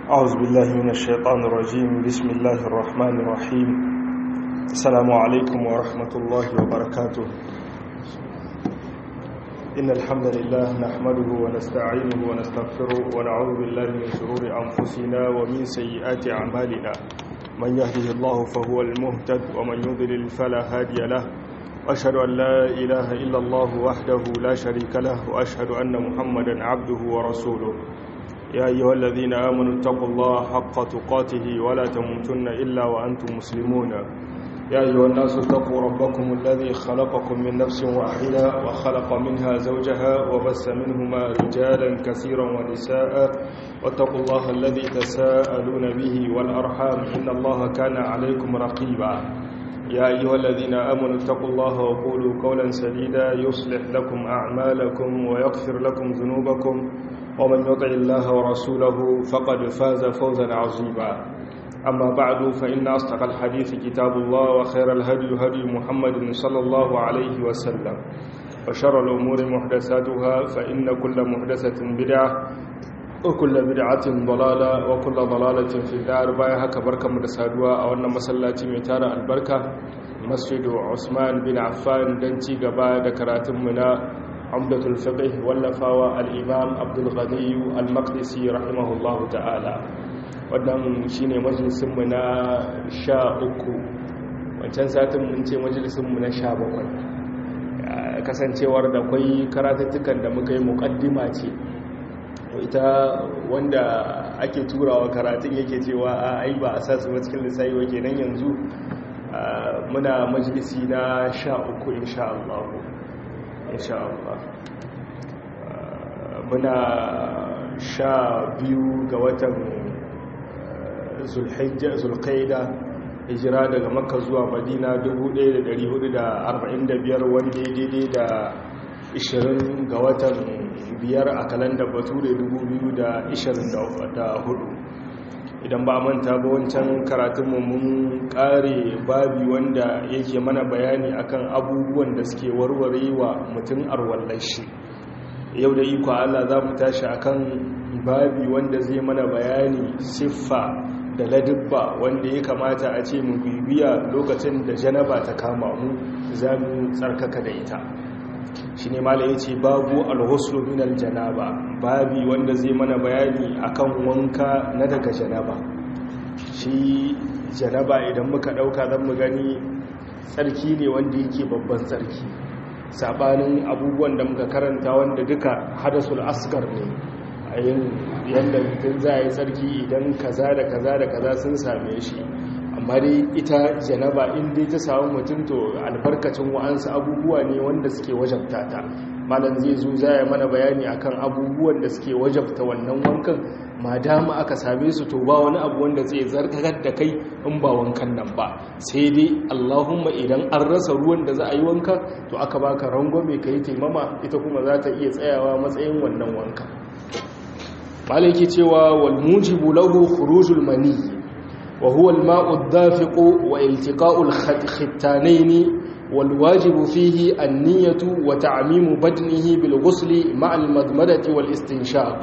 أعوذ بالله من الشيطان الرجيم بسم الله الرحمن الرحيم السلام عليكم ورحمة الله وبركاته إن الحمد لله نحمده ونستعينه ونستغفره ونعوذ بالله من شرور أنفسنا ومن سيئات أعمالنا من يهده الله فهو المهتد ومن يضلل فلا هادي له وأشهد أن لا إله إلا الله وحده لا شريك له وأشهد أن محمدا عبده ورسوله يا أيها الذين آمنوا اتقوا الله حق تقاته ولا تموتن إلا وأنتم مسلمون يا أيها الناس اتقوا ربكم الذي خلقكم من نفس واحدة وخلق منها زوجها وبس منهما رجالا كثيرا ونساء واتقوا الله الذي تساءلون به والأرحام إن الله كان عليكم رقيبا يا أيها الذين آمنوا اتقوا الله وقولوا قولا سديدا يصلح لكم أعمالكم ويغفر لكم ذنوبكم ومن يطع الله ورسوله فقد فاز فوزا عظيما أما بعد فإن أصدق الحديث كتاب الله وخير الهدي هدي محمد صلى الله عليه وسلم وشر الأمور محدثاتها فإن كل محدثة بدعة وكل بدعة ضلالة وكل ضلالة في النار بايا هكا بركة مدسادوا أو أن مسلاتي ميتارة البركة مسجد عثمان بن عفان دنتي قبايا دكرات منا عمدة الفقه واللفاوى الإمام عبد الغني المقدسي رحمه الله تعالى wannan shine majalisinmu na sha uku wancan satin mun ce majalisinmu na sha bakwai kasancewar da kwai karatattukan da muka yi mukaddima ce ita wanda ake turawa karatun yake cewa a ai ba a sa su cikin lissayi wa kenan yanzu muna majalisi na sha uku insha Allah insha Allah muna sha biyu ga watan zulkaida hijira daga makka zuwa madina 1445 wanda ya daidai da 20 ga watan biyar a kalandar bature 2024 idan ba manta ba wancan karatunmu mun kare babi wanda yake mana bayani akan abubuwan da suke warware wa mutum arwallar shi yau da iko Allah za mu tashi akan babi wanda zai mana bayani siffa da ladubba wanda ya kamata a ce mu bibiya lokacin da janaba ta kama mu za mu tsarkaka da ita shi ne mala ya ce babu alhuslu min aljanaba babi wanda zai mana bayani akan wanka na daga janaba shi janaba idan muka dauka zan mu gani tsarki ne wanda yake babban tsarki sabanin abubuwan da muka karanta wanda duka hadasul asgar ne a yin yadda mutum za a yi tsarki idan kaza da kaza da kaza sun same shi amma dai ita janaba inda ta samu mutum to albarkacin wa'ansu abubuwa ne wanda suke wajabta ta malam zai zo za ya mana bayani akan abubuwan da suke wajabta wannan wankan ma dama aka same su to ba wani abu wanda zai zarkakar da kai in ba wankan nan ba sai dai allahumma idan an rasa ruwan da za a yi wanka to aka baka rangwame ka yi taimama ita kuma za ta iya tsayawa matsayin wannan wanka malaki cewa wal mujibu lahu khurujul mani wa huwa al ma'u ad-dafiq wa iltiqa'u al-khittanayn wal wajibu fihi an-niyyatu wa ta'mimu badnihi bil ghusli ma'a al-madmadati wal istinshaq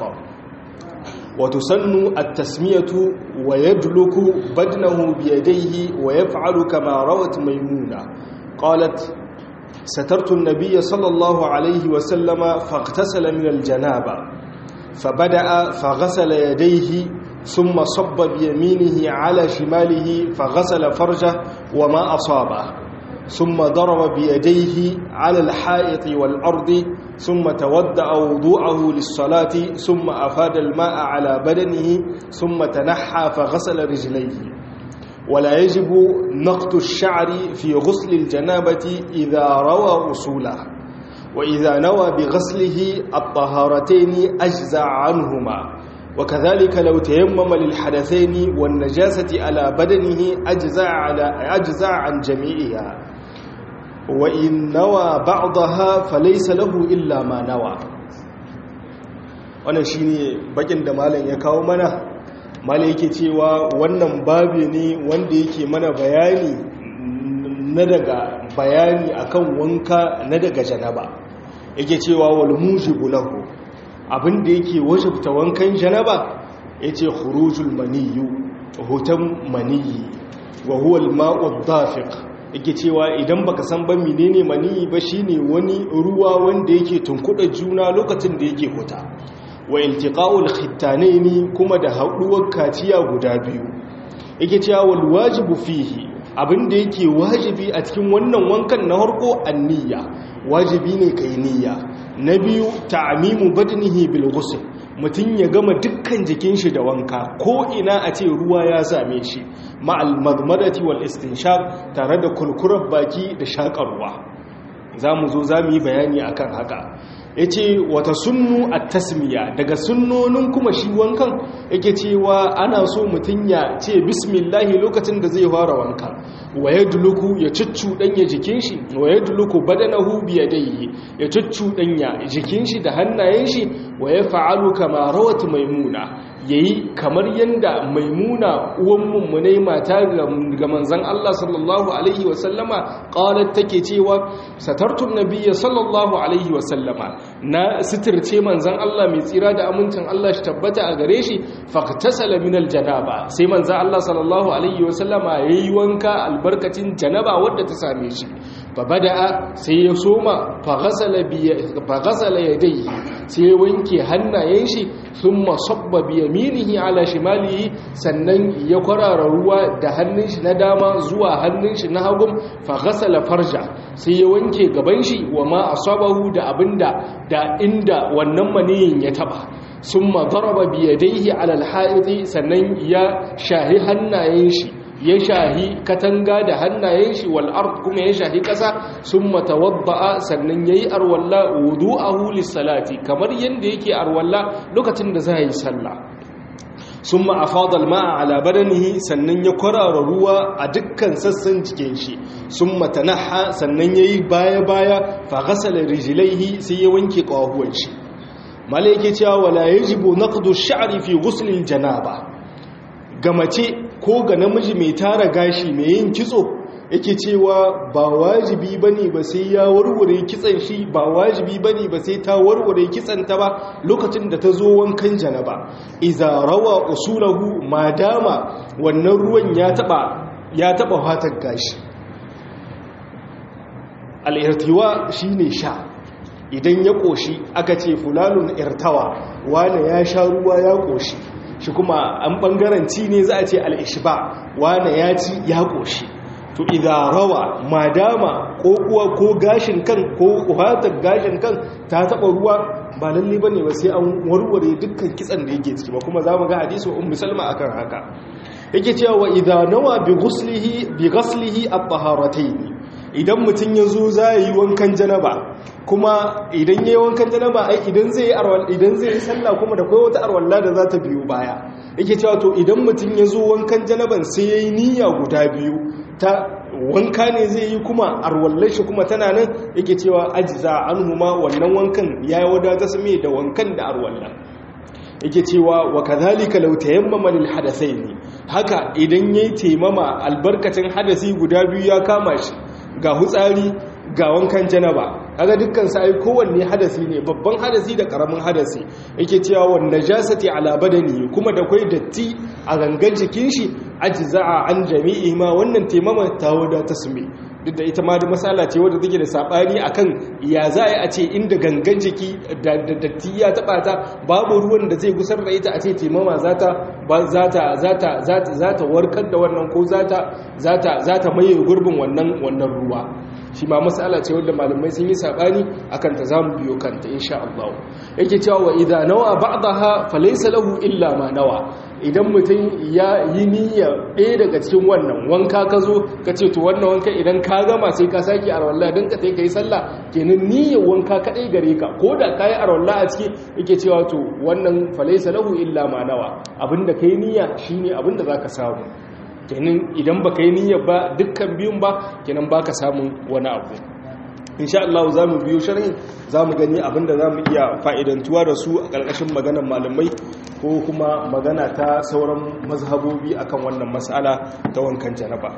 wa tusannu at-tasmiyatu wa yadluku badnahu bi yadayhi wa yaf'alu kama rawat maymuna qalat سترت النبي صلى الله عليه وسلم فاغتسل من الجنابه فبدأ فغسل يديه ثم صب بيمينه على شماله فغسل فرجه وما أصابه ثم ضرب بيديه على الحائط والأرض ثم تودأ وضوءه للصلاة ثم أفاد الماء على بدنه ثم تنحى فغسل رجليه ولا يجب نقط الشعر في غسل الجنابة إذا روى أصوله وإذا نوى بغسله الطهارتين أجزع عنهما وكذلك لو تيمم للحدثين والنجاسة على بدنه أجزع, على أجزع عن جميعها وإن نوى بعضها فليس له إلا ما نوى wannan shine bakin da malam ya kawo mana malam yake cewa wannan babi ne wanda yake mana bayani na daga bayani akan wanka na daga janaba yake cewa wal mujibu lahu abinda yake wajabta wankan janaba yace khurujul maniyyu hutan maniyyi wa huwa al-ma'u dafiq yake cewa idan baka san ba menene maniyyi ba shine wani ruwa wanda yake tunkuda juna lokacin da yake huta wa iltiqa'ul khittanaini kuma da haduwar kaciya guda biyu yake cewa wal wajibu fihi abinda yake wajibi a cikin wannan wankan na harko anniya wajibi ne kai niyya na biyu ta'mimu badnihi bil ghusl mutun ya gama dukkan jikin shi da wanka ko ina a ce ruwa ya same shi ma'al madmadati wal istinshaq tare da kulkurar baki da shakarwa zamu zo zamu yi bayani akan haka ya ce wata sunnu a tasmiya daga sunnonin kuma shi wankan yake cewa ana so mutum ya ce bismillahi lokacin da zai fara wankan wa ya duluku ya cuccuɗanya jikin shi wa ya duluku badanahu biya daihi ya cuccuɗanya jikin shi da hannayen shi wa ya fa'alu kama rawat maimuna yayi kamar yanda maimuna uwan mummunai mata ga manzon Allah sallallahu alaihi wasallama qalat take cewa satartu nabiyya sallallahu alaihi wasallama na sitirce manzon Allah mai tsira da amincin Allah shi tabbata a gare shi faqtasala min aljanaba sai manzon Allah sallallahu alaihi wasallama yayi wanka albarkacin janaba wadda ta same shi fabada'a sai ya soma faghasala bi faghasala yadayhi sai ya wanke hannayen shi thumma sabba bi yaminihi ala shimalihi sannan ya kwarara ruwa da hannun shi na dama zuwa hannun shi na hagu faghasala farja sai ya wanke gaban shi wa ma asabahu da abinda da inda wannan maniyin ya taba summa daraba bi yadayhi ala alha'idi sannan ya shahi hannayen shi ya shahi katanga da hannayen shi wal ard kuma ya shahi kasa summa tawadda'a sannan yayi arwalla wudu'ahu lis-salati kamar yanda yake arwalla lokacin da zai yi sallah summa afada al-ma'a ala badanihi sannan ya kwarara ruwa a dukkan sassan jikin shi summa tanaha sannan yayi baya baya fa ghasala rijlaihi sai ya wanke kawahuwan shi malaike cewa wala yajibu naqdu ash-sha'ri fi ghusl al-janaba ga mace ko ga namiji mai tara gashi mai yin kitso yake cewa ba wajibi bane ba sai ya warware kitsan shi ba wajibi bane ba sai ta warware kitsan ta ba lokacin da ta zo wankan janaba iza rawa usulahu madama wannan ruwan ya taba ya taba fatan gashi al-irtiwa shine sha idan ya koshi aka ce fulanun irtawa wane ya sha ruwa ya koshi shi kuma an bangaren ci ne za a ce al'ishba wane ya ci ya ƙoshi to idan rawa madama ko kuwa ko gashin kan ko kuhatar gashin kan ta taɓa ruwa ba lalle ba ne ba sai an warware dukkan kitsan da yake ciki ba kuma za mu ga hadisi un musalma akan haka yake cewa wa idan nawa bi ghuslihi bi ghaslihi at-taharatayn idan mutum ya zo za yi wankan janaba kuma idan ya yi wankan janaba ai idan zai yi idan zai yi sallah kuma da kai wata arwalla da za ta biyo baya yake cewa to idan mutum ya zo wankan janaban sai ya yi niyya guda biyu ta wanka ne zai yi kuma arwallar shi kuma tana nan yake cewa ajiza an huma wannan wankan ya yi wadata su mai da wankan da arwallar yake cewa wa kadhalika law tayammama lil hadathaini haka idan yayi taimama albarkacin hadasi guda biyu ya kama shi ga hutsari ga wankan janaba kaga dukkan sai kowanne hadasi ne babban hadasi da karamin hadasi yake cewa wan najasati ala badani kuma da kai datti a gangan jikin shi ajza'a an jami'i ma wannan taimama ta wada tasmi duk da ita ma da masala ce wadda take da sabani akan ya za a ce inda gangan jiki da datti ya taba ta babu ruwan da zai gusar da ita a ce taimama zata zata zata zata warkar da wannan ko zata zata zata maye gurbin wannan wannan ruwa shi ma matsala ce wadda malamai sun yi sabani akan ta zamu biyo kanta insha Allah yake cewa wa idza nawa ba'daha falaysa lahu illa ma nawa idan mutum ya yi niyya ɗaya daga cikin wannan wanka ka zo ka ce to wannan wanka idan ka gama sai ka sake arwallah don ka sai ka yi sallah kenan niyyar wanka kaɗai gare ka ko da ka yi arwallah a ciki yake cewa to wannan falaisa lahu illa ma nawa abinda ka yi niyya shine abinda za ka samu kenan idan ba ka yi niyyar ba dukkan biyun ba kenan ba ka samun wani abu insha Allah za mu biyo sharhin za mu gani abinda za mu iya fa'idantuwa da su a ƙarƙashin maganar malamai ko kuma magana ta sauran mazhabobi akan wannan matsala ta wankan janaba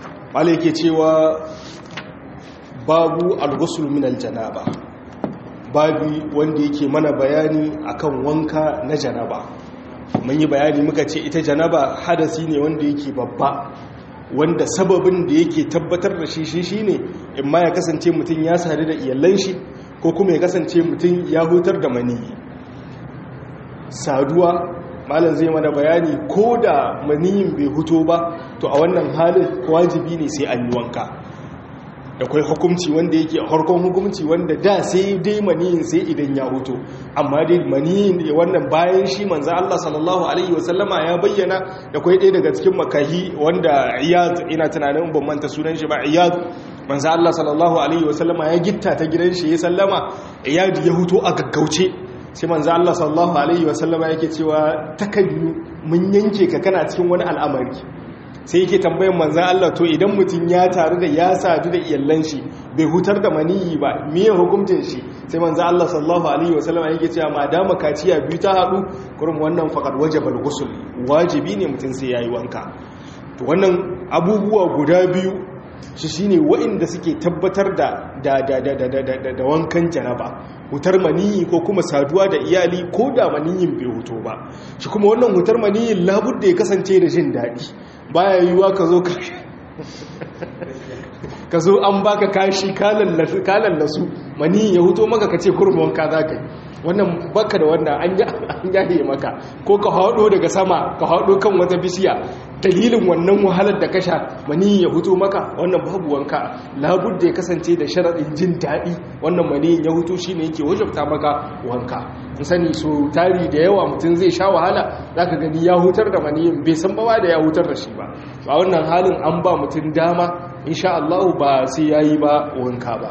ke cewa babu al-ghusl min al-janaba babi wanda yake mana bayani akan wanka na janaba mun yi bayani muka ce ita janaba hadasi ne wanda yake babba wanda sababin da yake tabbatar da shi shi shine in ma ya kasance mutum ya sadu da iyalan shi ko kuma ya kasance mutum ya hutar da maniyi saduwa malam zai mana bayani ko da maniyin bai huto ba to a wannan halin wajibi ne sai an yi wanka da kwai hukumci wanda yake harkon hukumci wanda da sai dai maniyin sai idan ya huto amma dai maniyin wannan bayan shi manzo Allah sallallahu alaihi wasallama ya bayyana da kwai ɗaya daga cikin makahi wanda iyad ina tunanin ban manta sunan shi ba iyad manzo Allah sallallahu alaihi wasallama ya gitta ta gidan shi ya sallama iyad ya huto a gaggauce sai manzo Allah sallallahu alaihi wasallama yake cewa takanyu mun yanke ka kana cikin wani al'amari sai yake tambayan manzo Allah to idan mutum ya taru da ya sadu da iyallan shi bai hutar da maniyi ba miye hukuncin shi sai manzo Allah sallallahu alaihi wasallama yake cewa madama kaciya biyu ta hadu kurum wannan faqad wajaba al-ghusl wajibi ne mutum sai yayi wanka to wannan abubuwa guda biyu shi shine waɗanda suke tabbatar da da wankan janaba hutar maniyi ko kuma saduwa da iyali ko da maniyin bai huto ba shi kuma wannan hutar maniyin labudda ya kasance da jin daɗi baya yiwuwa ka zo ka zo an baka kashi kalan lasu maniyin ya huto maka ka ce kurum wanka za ka yi wannan baka da wannan an yaye maka ko ka haɗo daga sama ka haɗo kan wata bishiya dalilin wannan wahalar da kasha mani ya hutu maka wannan babu wanka labud da ya kasance da sharaɗin jin daɗi wannan mani ya hutu shi ne yake wajabta maka wanka in sani so tari da yawa mutum zai sha wahala za ka gani ya hutar da maniyin bai san bawa da ya hutar da shi ba a wannan halin an ba mutum dama insha Allah ba sai ya yi ba wanka ba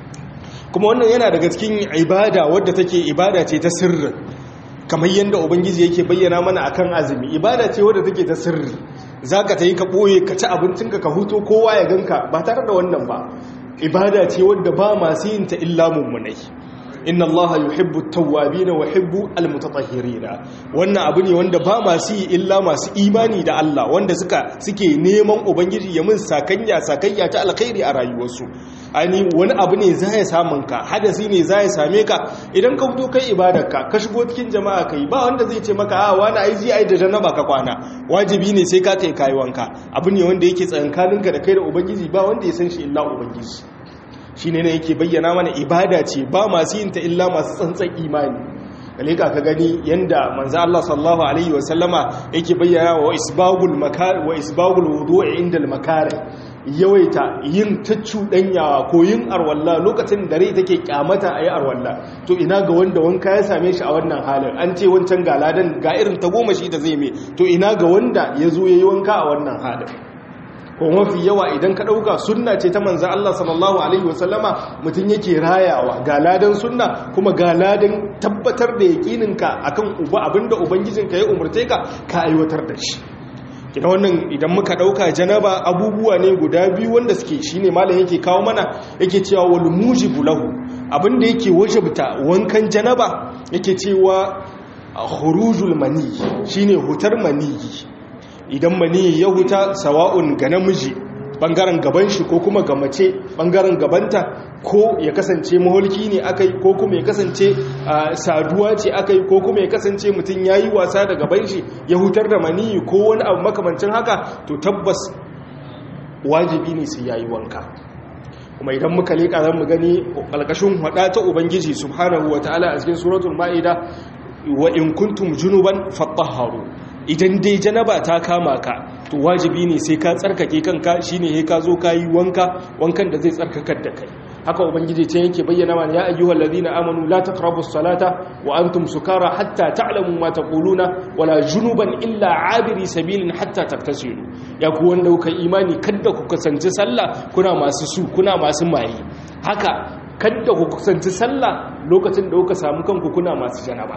kuma wannan yana daga cikin ibada wadda take ibada ce ta sirri kamar yadda ubangiji yake bayyana mana akan azumi ibada ce wadda take ta sirri zaka ta yi ka ɓoye ka ci abincinka ka huto kowa ya ganka ba tare da wannan ba ibada ce wadda ba masu yin ta illa mummunai inna allaha yuhibbu tawwabina wa yuhibbu almutatahhirina wannan abu ne wanda ba masu yi illa masu imani da Allah wanda suka suke neman ubangiji ya mun sakanya sakayya ta alkhairi a rayuwarsu ani wani abu ne za ya samun ka hadasi ne za ya same ka idan ka fito kai ibadarka ka shigo cikin jama'a kai ba wanda zai ce maka a wani ai ji ai da janaba ka kwana wajibi ne sai ka kai kai wanka abu ne wanda yake tsakankaninka da kai da ubangiji ba wanda ya san shi illa ubangiji shi ne yake bayyana mana ibada ce ba masu yin ta illa masu tsantsan imani kalika ka gani yanda manzo Allah sallallahu alaihi wa sallama yake bayyana wa isbagul makar wa isbagul wudu'i inda al makare yawaita yin ta cudanyawa ko yin arwalla lokacin da rai take kyamata ayi arwalla to ina ga wanda wanka ya same shi a wannan halin an ce wancan galadan ga irin ta goma shi da zai me to ina ga wanda ya zo yayi wanka a wannan halin ko mafi yawa idan ka ɗauka sunna ce ta manzan Allah sallallahu Alaihi wasallama mutum yake rayawa ga ladan sunna kuma ga ladan tabbatar da yaƙininka a kan abinda ubangijinka ya umarce ka ka aiwatar da shi kina wannan idan muka ɗauka janaba abubuwa ne guda biyu wanda suke shi ne malam yake kawo mana yake cewa wal mujibu lahu abinda yake wajabta wankan janaba yake cewa khurujul mani shine hutar maniyi idan mani ya huta sawa'un ga namiji bangaren gaban shi ko kuma ga mace bangaren gabanta ko ya kasance maholki ne akai ko kuma ya kasance saduwa ce akai ko kuma ya kasance mutum yayi wasa da gaban shi ya hutar da mani ko wani abu makamancin haka to tabbas wajibi ne sai yayi wanka kuma idan muka leka zan mu gani alkashin hada ta ubangiji subhanahu wataala a cikin suratul maida wa in kuntum junuban fatahharu idan dai janaba ta kama ka to wajibi ne sai ka tsarkake kanka shine sai ka zo kayi wanka wankan da zai tsarkakar da kai haka ubangiji ta yake bayyana mana ya ayyuhal ladina amanu la taqrabus salata wa antum sukara hatta ta'lamu ma taquluna wala junuban illa abiri sabilin hatta taktasilu ya ku wanda kuka imani kada ku kasance sallah kuna masu su kuna masu maye haka kada ku kasance sallah lokacin da kuka samu kanku kuna masu janaba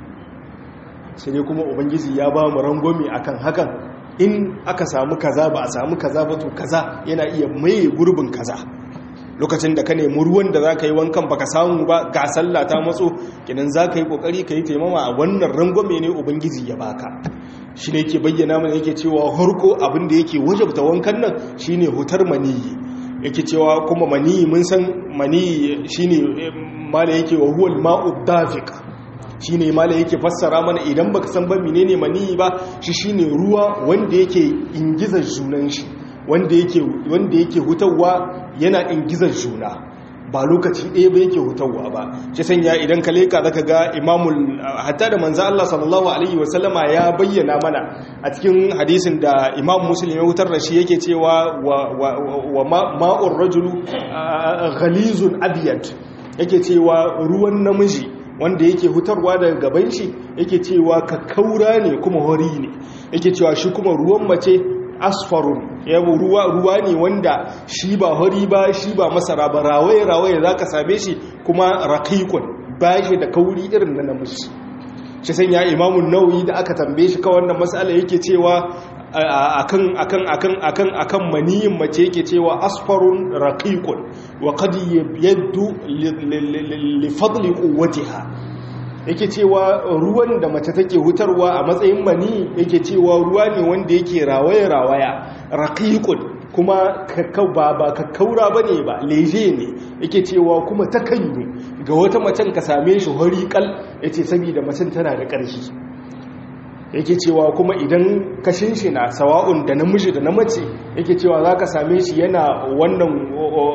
sai dai kuma ubangiji ya ba mu rangwami akan hakan in aka samu kaza ba a samu kaza ba to kaza yana iya maye gurbin kaza lokacin da ka nemi ruwan da za ka yi wankan baka samu ba ga sallah ta matso kinan za ka yi kokari ka yi taimama a wannan rangwame ne ubangiji ya baka shi ne ke bayyana mana yake cewa harko abin da yake wajabta wankan nan shine hutar maniyi yake cewa kuma mani mun san mani shine mala yake wa huwal ma'u dafiq shine mala yake fassara mana idan baka san ba menene mani ba shi shine ruwa wanda yake ingizar junan shi wanda yake wanda yake hutawa yana ingizar juna ba lokaci ɗaya ba yake hutawa ba shi sanya idan ka leka zaka ga imamul hatta da manzo Allah sallallahu alaihi wasallama ya bayyana mana a cikin hadisin da imam muslim ya hutar da shi yake cewa wa ma'ur rajulu ghalizun abyad yake cewa ruwan namiji wanda yake hutarwa daga gaban shi yake cewa kakkaura ne kuma hori ne yake cewa shi kuma ruwan mace asfarun yabo ruwa ruwa ne wanda shi ba hori ba shi ba masara ba rawaye rawaye zaka same shi kuma raqiqun ba shi da kauri irin na namiji shi sanya imamun nawawi da aka tambaye shi kawai wannan mas'ala yake cewa akan akan akan akan akan maniyin mace yake cewa asfarun raqiqun wa qad yabdu li fadli quwwatiha yake cewa ruwan da mace take hutarwa a matsayin mani yake cewa ruwa ne wanda yake rawaye rawaya raqiqun kuma ba ba kakkaura bane ba leje ne yake cewa kuma takanyu ga wata macen ka same shi horiƙal yace saboda macen tana da ƙarfi yake cewa kuma idan kashin shi na sawa'un da namiji da na mace yake cewa za ka same shi yana wannan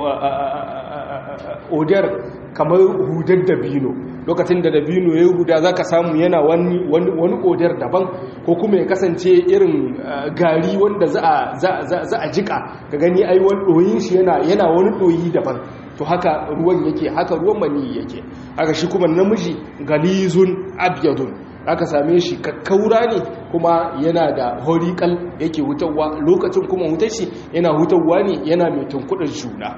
odar kamar hudar dabino lokacin da dabino ya yi huda za ka samu yana wani odar daban ko kuma ya kasance irin gari wanda za a jika ka gani ai wani ɗoyin shi yana wani ɗoyi daban to haka ruwan yake haka ruwan mani yake haka shi kuma namiji galizun abyadun aka same shi kakkaura ne kuma yana da horikal yake hutawa lokacin kuma hutar shi yana hutawa ne yana mai tunkudar juna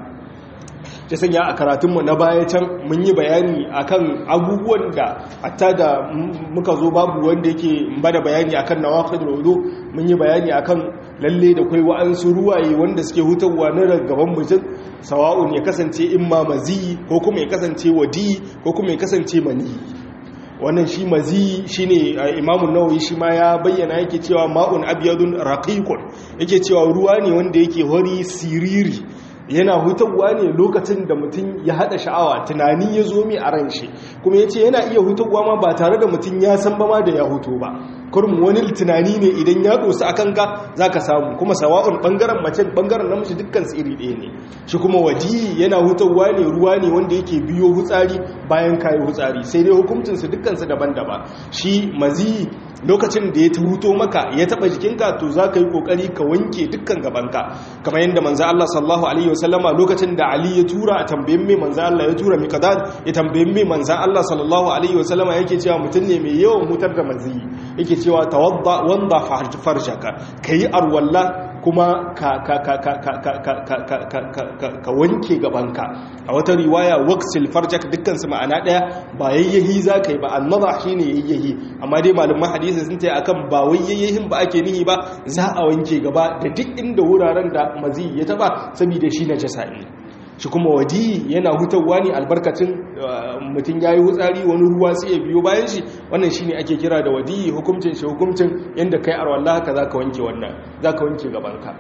ta sanya a karatunmu na baya can mun yi bayani akan abubuwan da hatta da muka zo babu wanda yake bada bayani akan nawaqid wudu mun yi bayani akan lalle da kai wa'ansu ruwaye wanda suke hutawa na gaban mutum sawa'un ya kasance imma mazi ko kuma ya kasance wadi ko kuma ya kasance mani wannan shi mazi shine imamun nawawi shi ma ya bayyana yake cewa ma'un abyadun raqiqun yake cewa ruwa ne wanda yake hori siriri yana hutawa ne lokacin da mutum ya hada sha'awa tunani ya zo mai a ran shi kuma yace yana iya hutawa ma ba tare da mutum ya san ba ma da ya huto ba kurum wani tunani ne idan ya dosa a kanka za ka samu kuma sawa'un bangaren mace bangaren namiji dukkan su iri ɗaya ne shi kuma waji yana hutawa ne ruwa ne wanda yake biyo hutsari bayan kayi hutsari sai dai hukuncinsu dukkansu daban-daban shi mazi lokacin da ya huto maka ya taba jikinka to za ka yi kokari ka wanke dukkan gabanka kamar yadda manzo Allah sallallahu alaihi wasallama lokacin da Ali ya tura a tambayin mai manzo Allah ya tura miqdad ya tambayin mai manzo Allah sallallahu alaihi wasallama yake cewa mutum ne mai yawan hutar da mazi yake cewa tawadda wanda farjaka kayi arwalla kuma ka ka ka ka ka ka ka ka ka ka wanke gabanka a wata riwaya waqsil farjak dukkan su ma'ana daya ba yayyahi zaka yi ba annaba shine yayyahi amma dai malaman hadisi sun ce akan ba wai yayyahin ba ake nihi ba za a wanke gaba da duk inda wuraren da mazi ya taba saboda shi najasa ne shi kuma wadi yana hutawa ne albarkacin mutum ya yi hutsari wani ruwa sai ya biyo bayan shi wannan shi ne ake kira da wadi hukumcin shi hukumcin yadda kai arwallah haka za ka wanke wannan za ka wanke gabanka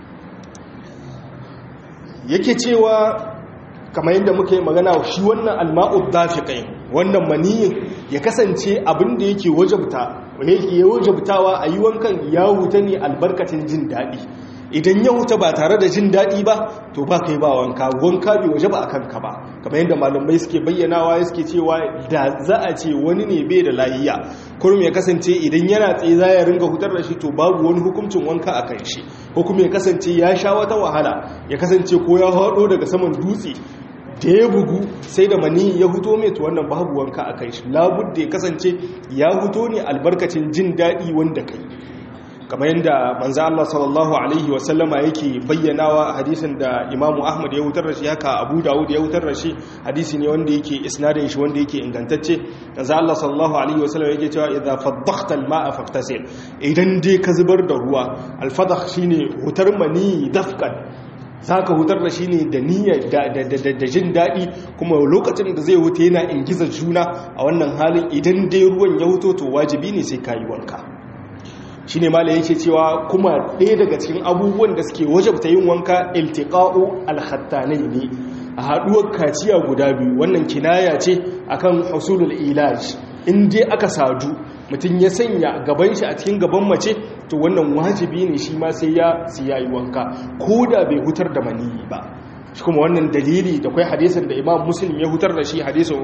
yake cewa kamar yadda muka yi magana shi wannan alma'ud dafiqai wannan maniyin ya kasance abin da yake wajabta yake wajabtawa a yi wankan ya huta ne albarkacin jin daɗi idan ya huta ba tare da jin daɗi ba to ba kai ba wanka wanka bai waje ba a kanka ba kamar yadda malamai suke bayyanawa suke cewa da za a ce wani ne bai da layiya kurum ya kasance idan yana tsaye za ya ringa hutar da shi to babu wani hukuncin wanka a kan shi ko kuma ya kasance ya sha wata wahala ya kasance ko ya haɗo daga saman dutse da ya bugu sai da mani ya huto mai to wannan babu wanka a kai shi labudda ya kasance ya huto ne albarkacin jin daɗi wanda kai kamar yadda manzo Allah sallallahu alaihi wasallama yake bayyanawa a hadisin da Imam Ahmad ya wutar da shi haka Abu Dawud ya wutar da shi hadisi ne wanda yake isnadin shi wanda yake ingantacce manzo Allah sallallahu alaihi wasallama yake cewa idza fadakhta al-ma'a faqtasil idan dai ka zubar da ruwa al-fadakh shine hutar mani dafkan zaka hutar da shi ne da niyya da jin daɗi kuma lokacin da zai huta yana ingizar juna a wannan halin idan dai ruwan ya huto to wajibi ne sai kayi wanka shi ne mala yake cewa kuma ɗaya daga cikin abubuwan da suke wajabta yin wanka iltiqa'u alhattanai ne a haɗuwar kaciya guda biyu wannan kinaya ce akan husulul ilaj in dai aka sadu mutum ya sanya gaban shi a cikin gaban mace to wannan wajibi ne shi ma sai ya siya yi wanka ko da bai hutar da maniyi ba shi kuma wannan dalili da kwai hadisin da imam muslim ya hutar da shi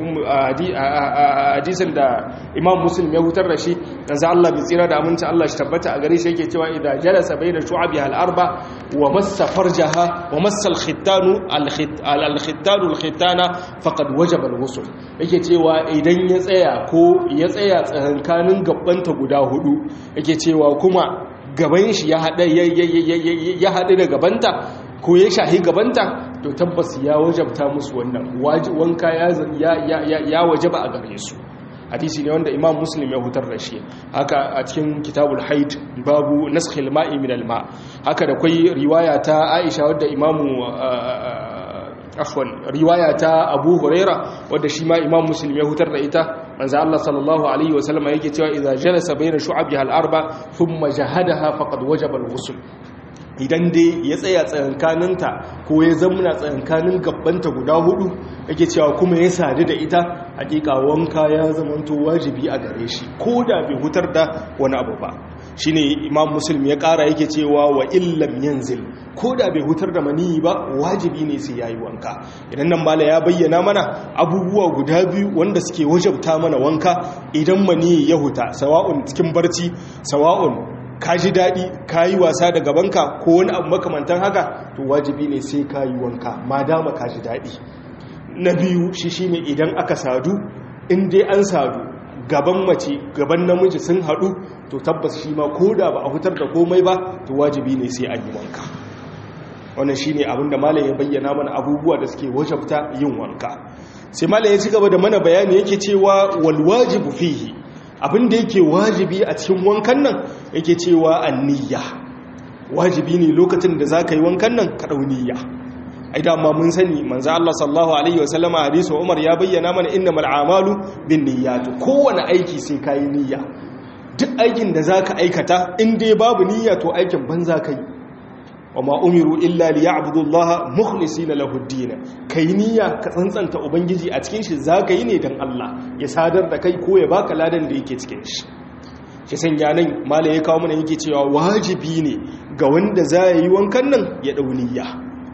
hadisin da imam muslim ya hutar da shi yanzu Allah bai tsira da aminci Allah shi tabbata a gare shi yake cewa idan jalasa bayna shu'abi al-arba wa massa farjaha wa massa al-khittanu al-khittanu al-khittana faqad wajaba al-ghusl yake cewa idan ya tsaya ko ya tsaya tsakankanin gabbanta guda hudu yake cewa kuma gaban shi ya haɗu da gabanta ko ya shahi gabanta to tabbas ya wajabta musu wannan wanka ya wajaba a gare su hadisi ne wanda imam muslim ya hutar da shi haka a cikin kitabul haid babu naskhil ma'i min alma haka da kwai riwaya ta aisha wadda imamu afwan riwaya ta abu huraira wadda shi ma imam muslim ya hutar da ita manzo Allah sallallahu alaihi wasallam yake cewa idza jalasa bayna shu'abiha al-arba thumma jahadaha faqad wajaba al-ghusl idan dai ya tsaya tsayankaninta ko ya zamuna tsayankanin gabbanta guda hudu yake cewa kuma ya sadu da ita hakika wanka ya zamanto wajibi a gare shi ko da bai hutar da wani abu ba shine imam muslim ya kara yake cewa wa illam yanzil ko da bai hutar da maniyi ba wajibi ne sai yayi wanka idan nan mala ya bayyana mana abubuwa guda biyu wanda suke wajabta mana wanka idan maniyi ya huta sawa'un cikin barci sawa'un ka ji daɗi ka yi wasa da gabanka ko wani abu makamantan haka to wajibi ne sai ka yi wanka ma dama ka ji daɗi na biyu shi shi ne idan aka sadu in dai an sadu gaban mace gaban namiji sun haɗu to tabbas shi ma ko da ba a hutar da komai ba to wajibi ne sai an yi wanka wannan shi ne abinda malam ya bayyana mana abubuwa da suke wajabta yin wanka sai malam ya ci gaba da mana bayani yake cewa wal wajibu fihi abin da yake wajibi a cikin wankan nan yake cewa anniya wajibi ne lokacin da za ka yi wankan nan ka ɗauniya ai dama mun sani manzo Allah sallallahu alaihi wasallama hadisu Umar ya bayyana mana innamal a'malu binniyat kowane aiki sai kai niyya duk aikin da zaka aikata in dai babu niyya to aikin banza kai wama umiru illa liya'budu Allah mukhlisina lahu ad-din kai niyya ka tsantsanta ubangiji a cikin shi zaka yi ne dan Allah ya sadar da kai ko ya baka ladan da yake cikin shi shi sanya nan mala ya kawo mana yake cewa wajibi ne ga wanda za yi wankan nan ya dau niyya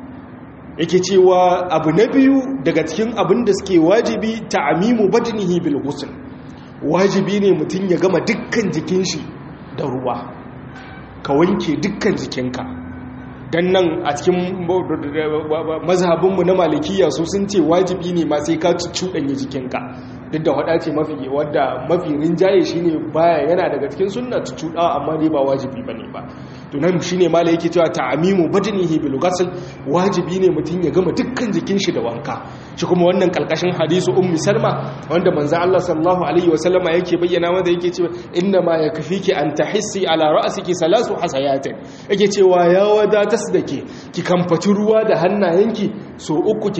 yake cewa abu na biyu daga cikin abin da suke wajibi ta'mimu badnihi bil ghusl wajibi ne mutum ya gama dukkan jikin shi da ruwa ka wanke dukkan jikinka dan nan a cikin mazhabinmu na malikiya su sun ce wajibi ne ma sai ka cuɗanya jikinka duk da hada ce mafi wadda mafi rinjaye shine baya yana daga cikin sunna cuɗa amma dai ba wajibi bane ba to nan shine mala yake cewa ta'amimu badnihi bil ghusl wajibi ne mutum ya gama dukkan jikin shi da wanka shi kuma wannan kalkashin hadisu ummi salma wanda manzo Allah sallallahu alaihi wasallama yake bayyana mata yake cewa inna ma yakfiki an tahissi ala ra'siki salasu hasayatin yake cewa ya wadatas da ke ki kamfaci ruwa da hannayenki so uku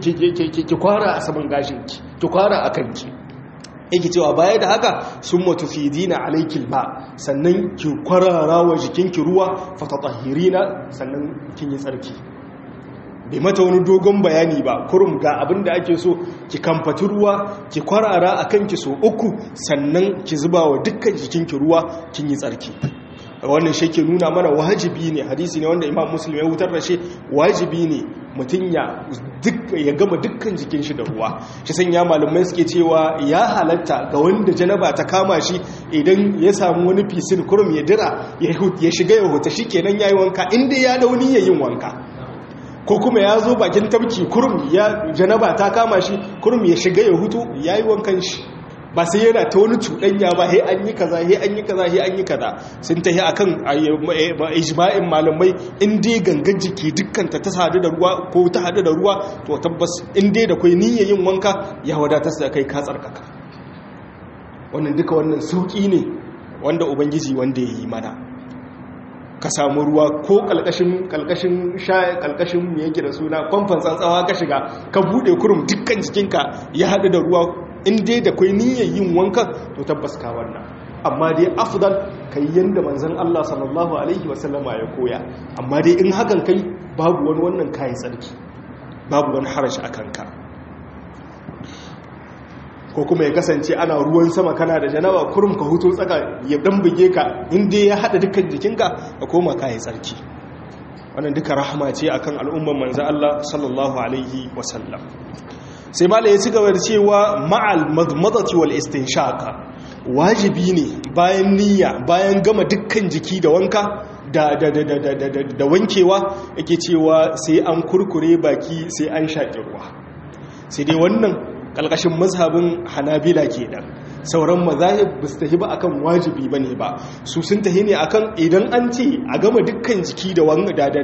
ki kwara a saman gashinki ki kwara a kanki yake cewa baya da haka sun matufidina alaikil ba sannan ki kwarara wa jikinki ruwa fatatahirina sannan kin yi tsarki bai mata wani dogon bayani ba kurum ga abin da ake so ki kamfati ruwa ki kwarara a kanki so uku sannan ki zuba wa dukkan jikinki ruwa kin yi tsarki wannan shi ke nuna mana wajibi ne hadisi ne wanda imam muslim ya wutar da shi wajibi ne mutum ya gama dukkan jikin shi da ruwa shi sanya malamai suke cewa ya halatta ga wanda janaba ta kama shi idan ya samu wani fisin kurum ya dira ya shiga ya huta shi kenan ya yi wanka inda ya dauni ya yin wanka ko kuma ya zo bakin tabki kurum ya janaba ta kama shi kurum ya shiga ya hutu ya yi wankan shi ba sai yana ta wani cuɗanya ba he an yi kaza he an yi kaza he an yi kaza sun ta yi akan ijma'in malamai in dai gangan jiki dukkanta ta sadu da ruwa ko ta hadu da ruwa to tabbas in dai da kai niyyar yin wanka ya wadatar da kai ka tsarkaka wannan duka wannan sauki ne wanda ubangiji wanda ya yi mana ka samu ruwa ko kalkashin kalkashin sha kalkashin me yake da suna kwamfan tsantsawa ka shiga ka bude kurum dukkan jikinka ya hadu da ruwa in dai da kwai niyyar yin wankan to tabbas ka wannan amma dai afdal kai yanda manzon Allah sallallahu alaihi wasallama ya koya amma dai in hakan kai babu wani wannan kayan tsarki babu wani harashi akan ka ko kuma ya kasance ana ruwan sama kana da janaba kurum ka hutu tsaka ya dan buge ka inda ya hada dukkan jikinka ka koma kayan tsarki wannan duka rahama ce akan al'umman manzo Allah sallallahu alaihi wasallam sai mala ya ci gaba da cewa ma'al madmadati wal istinshaka wajibi ne bayan niyya bayan gama dukkan jiki da wanka da da da da da da, da wankewa yake cewa sai an kurkure baki sai an shaƙi ruwa sai dai wannan kalkashin mazhabin hanabila kenan sauran mazahib ba su tafi ba akan wajibi ba ne ba su sun tafi ne akan idan an ce a gama dukkan jiki da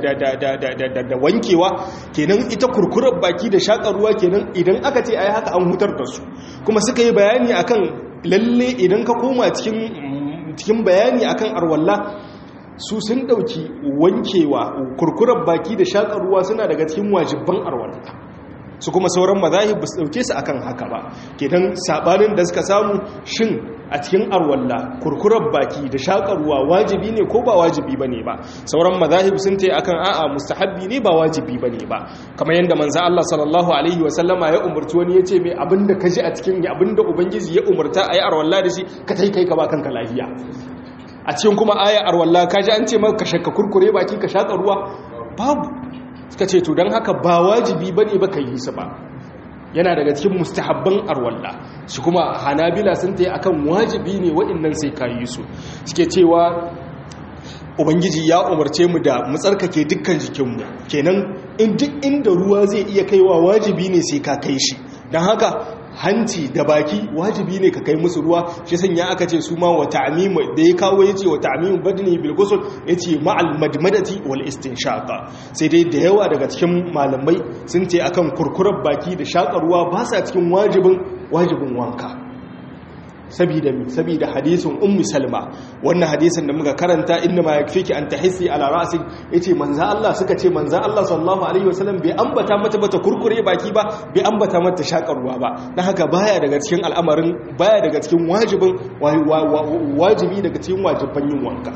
wankewa kenan ita kurkurar baki da shaƙar ruwa kenan idan aka ce ai haka an hutar da su kuma suka yi bayani akan lalle idan ka koma cikin bayani akan arwalla su sun ɗauki wankewa kurkurar baki da shaƙar ruwa suna daga cikin wajibban arwalla su kuma sauran mazahib ba su dauke su akan haka ba kenan sabanin da suka samu shin a cikin arwalla kurkurar baki da shakarwa wajibi ne ko ba wajibi bane ba sauran mazahib sun tayi akan a'a mustahabbi ne ba wajibi bane ba kamar yanda manzo Allah sallallahu alaihi wa sallama ya umurci wani yace mai abinda ka ji a cikin abinda ubangiji ya umurta ayi arwalla da shi ka tai kai ka ba kanka lafiya a cikin kuma aya arwalla ka ji an ce maka shakka kurkure baki ka shaka ruwa babu suka ce to don haka ba wajibi ba ne ba ka yi su ba yana daga cikin mustahabban arwalla shi kuma hanabila sun ta yi akan wajibi ne waɗannan sai ka yi su suke cewa ubangiji ya umarce mu da mu tsarkake dukkan jikinmu kenan in duk inda ruwa zai iya kaiwa wajibi ne sai ka kai shi don haka hanci da baki wajibi ne ka kai musu ruwa shi sanya aka ce su ma wa ta'mimu da ya kawo yace wa ta'mimu badni bil ghusl yace ma'al madmadati wal istinshaqa sai dai da yawa daga cikin malamai sun ce akan kurkurar baki da shakar ruwa ba sa cikin wajibin wajibin wanka sabida mi sabida hadisin ummu salma wannan hadisin da muka karanta inna ma yakfiki an tahissi ala ra'sik yace manzo Allah suka ce manzo Allah sallallahu alaihi wasallam bai ambata mata bata kurkure baki ba bai ambata mata shakarwa ba dan haka baya daga cikin al'amarin baya daga cikin wajibin wajibi daga cikin wajiban yin wanka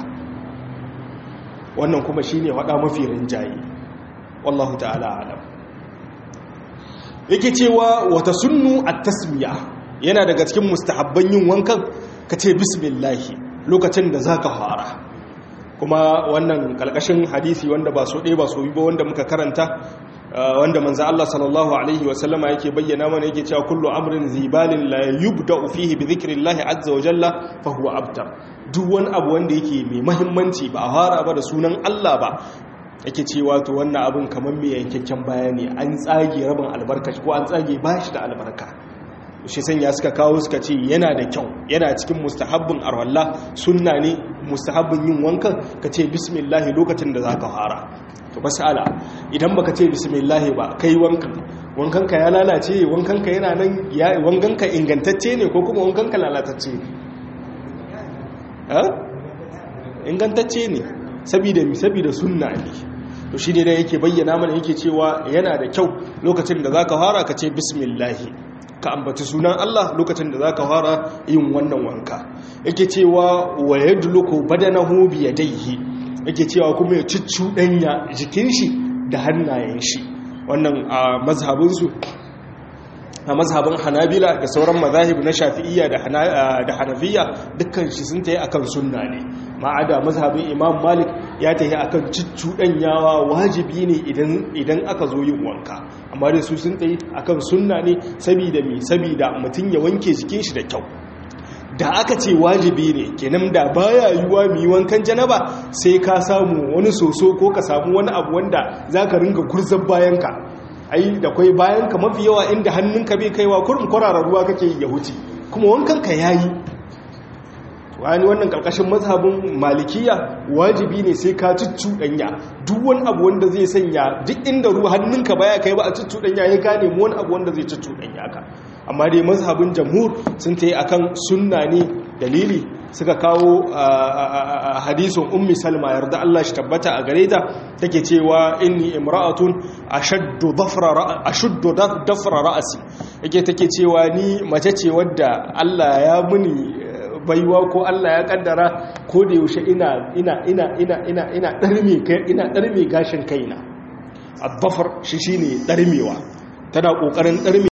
wannan kuma shine wada mafi rinjayi wallahu ta'ala alam yake cewa wata sunnu at-tasmiya yana daga cikin mustahabban yin wankan ka ce bismillahi lokacin da za ka fara kuma wannan kalkashin hadisi wanda ba so ɗaya ba so yi ba wanda muka karanta wanda manza Allah sallallahu alaihi wasallama yake bayyana mana yake cewa kullu amrin zibalin la yubda fihi bi dhikrillahi azza wa jalla fa huwa abtar duk wani abu wanda yake mai muhimmanci ba a fara ba da sunan Allah ba yake cewa to wannan abin kamar mai yankakken bayani an tsage rabin albarka ko an tsage bashi da albarka shi sanya suka kawo suka ce yana da kyau yana cikin mustahabbin arwallah sunna ne mustahabbin yin wankan ka ce bismillah lokacin da za ka fara to masala idan baka ce bismillah ba kai wankan wankanka ya lalace wankanka yana nan ya wankanka ingantacce ne ko kuma wankanka lalatacce ne ingantacce ne saboda mi saboda sunna ne to shi ne da yake bayyana mana yake cewa yana da kyau lokacin da za ka fara ka ce bismillah ka ambaci sunan Allah lokacin da zaka fara yin wannan wanka yake cewa wa yadluku badanahu bi yadayhi yake cewa kuma ya danya jikin shi da hannayen shi wannan a mazhabin su a mazhabin Hanabila da sauran mazahib na Shafi'iyya da Hanafiya dukkan shi sun tayi akan sunna ne ma'ada mazhabin Imam Malik ya tayi akan danyawa wajibi ne idan idan aka zo yin wanka amma da su sun tsaye akan sunna ne saboda mi saboda mutum ya wanke jikin shi da kyau da aka ce wajibi ne kenan da baya yiwuwa mi wankan janaba sai ka samu wani soso ko ka samu wani abu wanda zaka ringa gurzar bayanka ai da kwai bayanka mafi yawa inda hannunka bai kaiwa kurin kwarara ruwa kake ya huce kuma wankan ka yayi wani wannan karkashin mazhabin malikiya wajibi ne sai ka cuccuɗanya duk wani abu wanda zai sanya duk inda ruwa hannunka baya kai ba a cuccuɗanya ya ka nemi wani abu wanda zai cuccuɗanya ka amma dai mazhabin jamhur sun ta yi akan sunna ne dalili suka kawo hadisun ummi salma yarda Allah shi tabbata a gare ta take cewa inni imra'atun ashaddu dafra ashuddu dafra ra'si yake take cewa ni mace ce wadda Allah ya muni baiwa ko Allah ya kaddara ko da yaushe ina ina ina ina ina ina darme kai ina darme gashin kaina addafar shi shine darmewa tana kokarin darme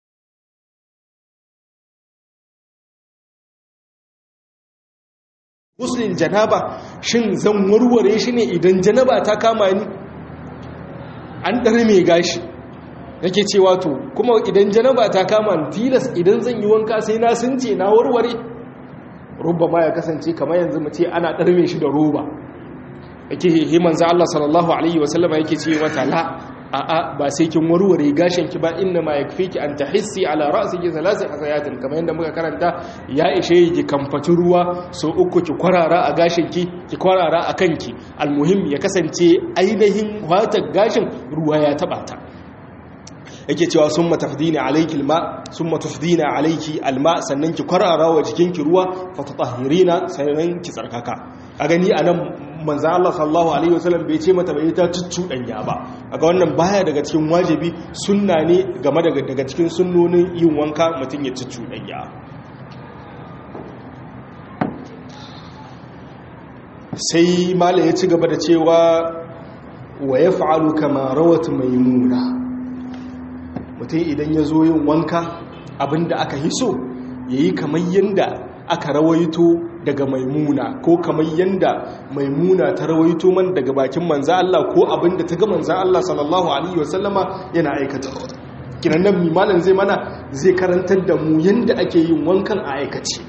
musulun janaba shin zan warware shi ne idan janaba ta kama ni an darme gashi nake cewa to kuma idan janaba ta kama ni tilas idan zan yi wanka sai na sunce na warware rubba ma ya kasance kamar yanzu mu ce ana ɗarme shi da roba yake himan za Allah sallallahu alaihi wasallama yake ce mata la a'a ba sai kin warware gashin ki ba inna ma yakfiki an tahissi ala ra'siki thalath hasayatin kamar yadda muka karanta ya ishe ki kamfati ruwa so uku ki kwarara a gashin ki ki kwarara a kanki almuhim ya kasance ainihin watar gashin ruwa ya taba ta yake cewa sun matafdina alaiki alma sun matafdina alaiki alma sannan ki kwarara wa jikinki ruwa fatatahirina sannan ki tsarkaka a gani a nan manzan Allah sallallahu Alaihi wasallam bai ce mata bai ta cuccuɗanya ba a ga wannan baya daga cikin wajibi sunna ne game daga cikin sunnonin yin wanka mutum ya cuccuɗanya sai mala ya ci gaba da cewa wa ya fa'alu kama rawat maimuna mutum idan ya zo yin wanka abinda aka hiso ya yi kamar yadda aka rawaito daga maimuna ko kamar yadda maimuna ta rawaito man daga bakin manza Allah ko abinda ta ga manza Allah sallallahu alaihi wasallama yana aikata kinan nan mimalin zai mana zai karantar da mu yadda ake yin wankan a aikace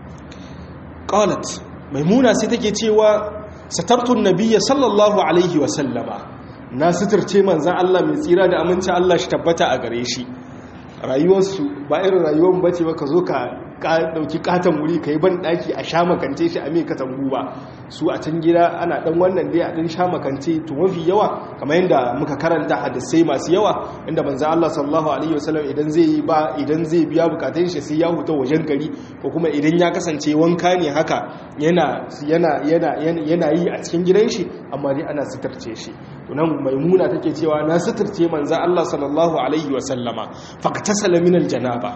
qalat maimuna sai take cewa satartun nabiyya sallallahu alaihi wasallama na suturce manzan Allah mai tsira da aminci Allah shi tabbata a gare shi rayuwarsu ba irin rayuwar bace ba ka zo ka dauki katon wuri ka yi ban daki a sha makance shi a mai katangu ba su a can gida ana dan wannan dai a dan sha makance to mafi yawa kamar yadda muka karanta hadisai masu yawa inda manzo Allah sallallahu alaihi wasallam idan zai yi ba idan zai biya bukatun shi sai ya huta wajen gari ko kuma idan ya kasance wanka ne haka yana yana yana yana yi a cikin gidan shi amma dai ana sitarce shi to nan maimuna take cewa na sitarce manzo Allah sallallahu alaihi wasallama faqtasala min aljanaba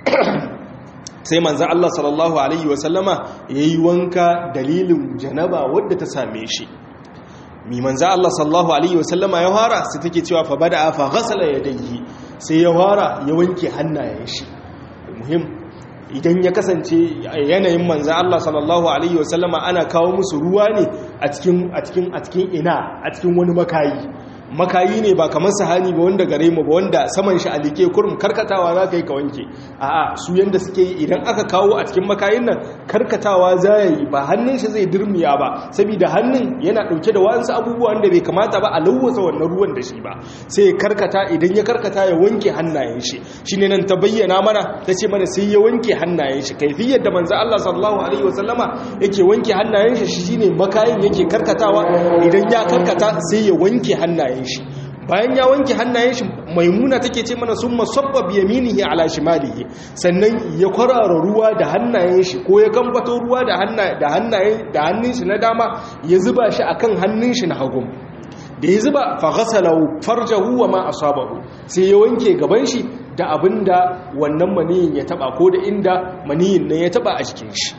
sai manzan Allah sallallahu Alaihi wasallama ya yi wanka dalilin janaba wadda ta same shi mi manzan Allah sallallahu Alaihi wasallama ya fara sai take cewa fa bada fa ghasala yadayhi sai ya fara ya wanke hannayen shi muhim idan ya kasance yanayin manzan Allah sallallahu Alaihi wasallama ana kawo musu ruwa ne a cikin a cikin a cikin ina a cikin wani makayi makayi ne ba kamar sahani ba wanda gare mu ba wanda saman shi a like kurum karkatawa za ka yi ka wanke a'a su yanda suke yi idan aka kawo a cikin makayin nan karkatawa za ya yi ba hannun shi zai dirmiya ba saboda hannun yana dauke da wa'ansu abubuwan da bai kamata ba a lawwasa wannan ruwan da shi ba sai ya karkata idan ya karkata ya wanke hannayen shi shine nan ta bayyana mana ta ce mana sai ya wanke hannayen shi kaifiyar da manzo Allah sallallahu alaihi wasallama yake wanke hannayen shi shine makayin yake karkatawa idan ya karkata sai ya wanke hannayen shi bayan ya wanke hannayen shi maimuna take ce mana sun masabba biyaminihi ala shimalihi sannan ya kwarara ruwa da hannayen shi ko ya gambato ruwa da hannayen da hannun shi na dama ya zuba shi akan hannun shi na hagu da ya zuba fa ghasalahu farjahu wa ma asabahu sai ya wanke gaban shi da abinda wannan maniyin ya taba ko da inda maniyin nan ya taba a cikin shi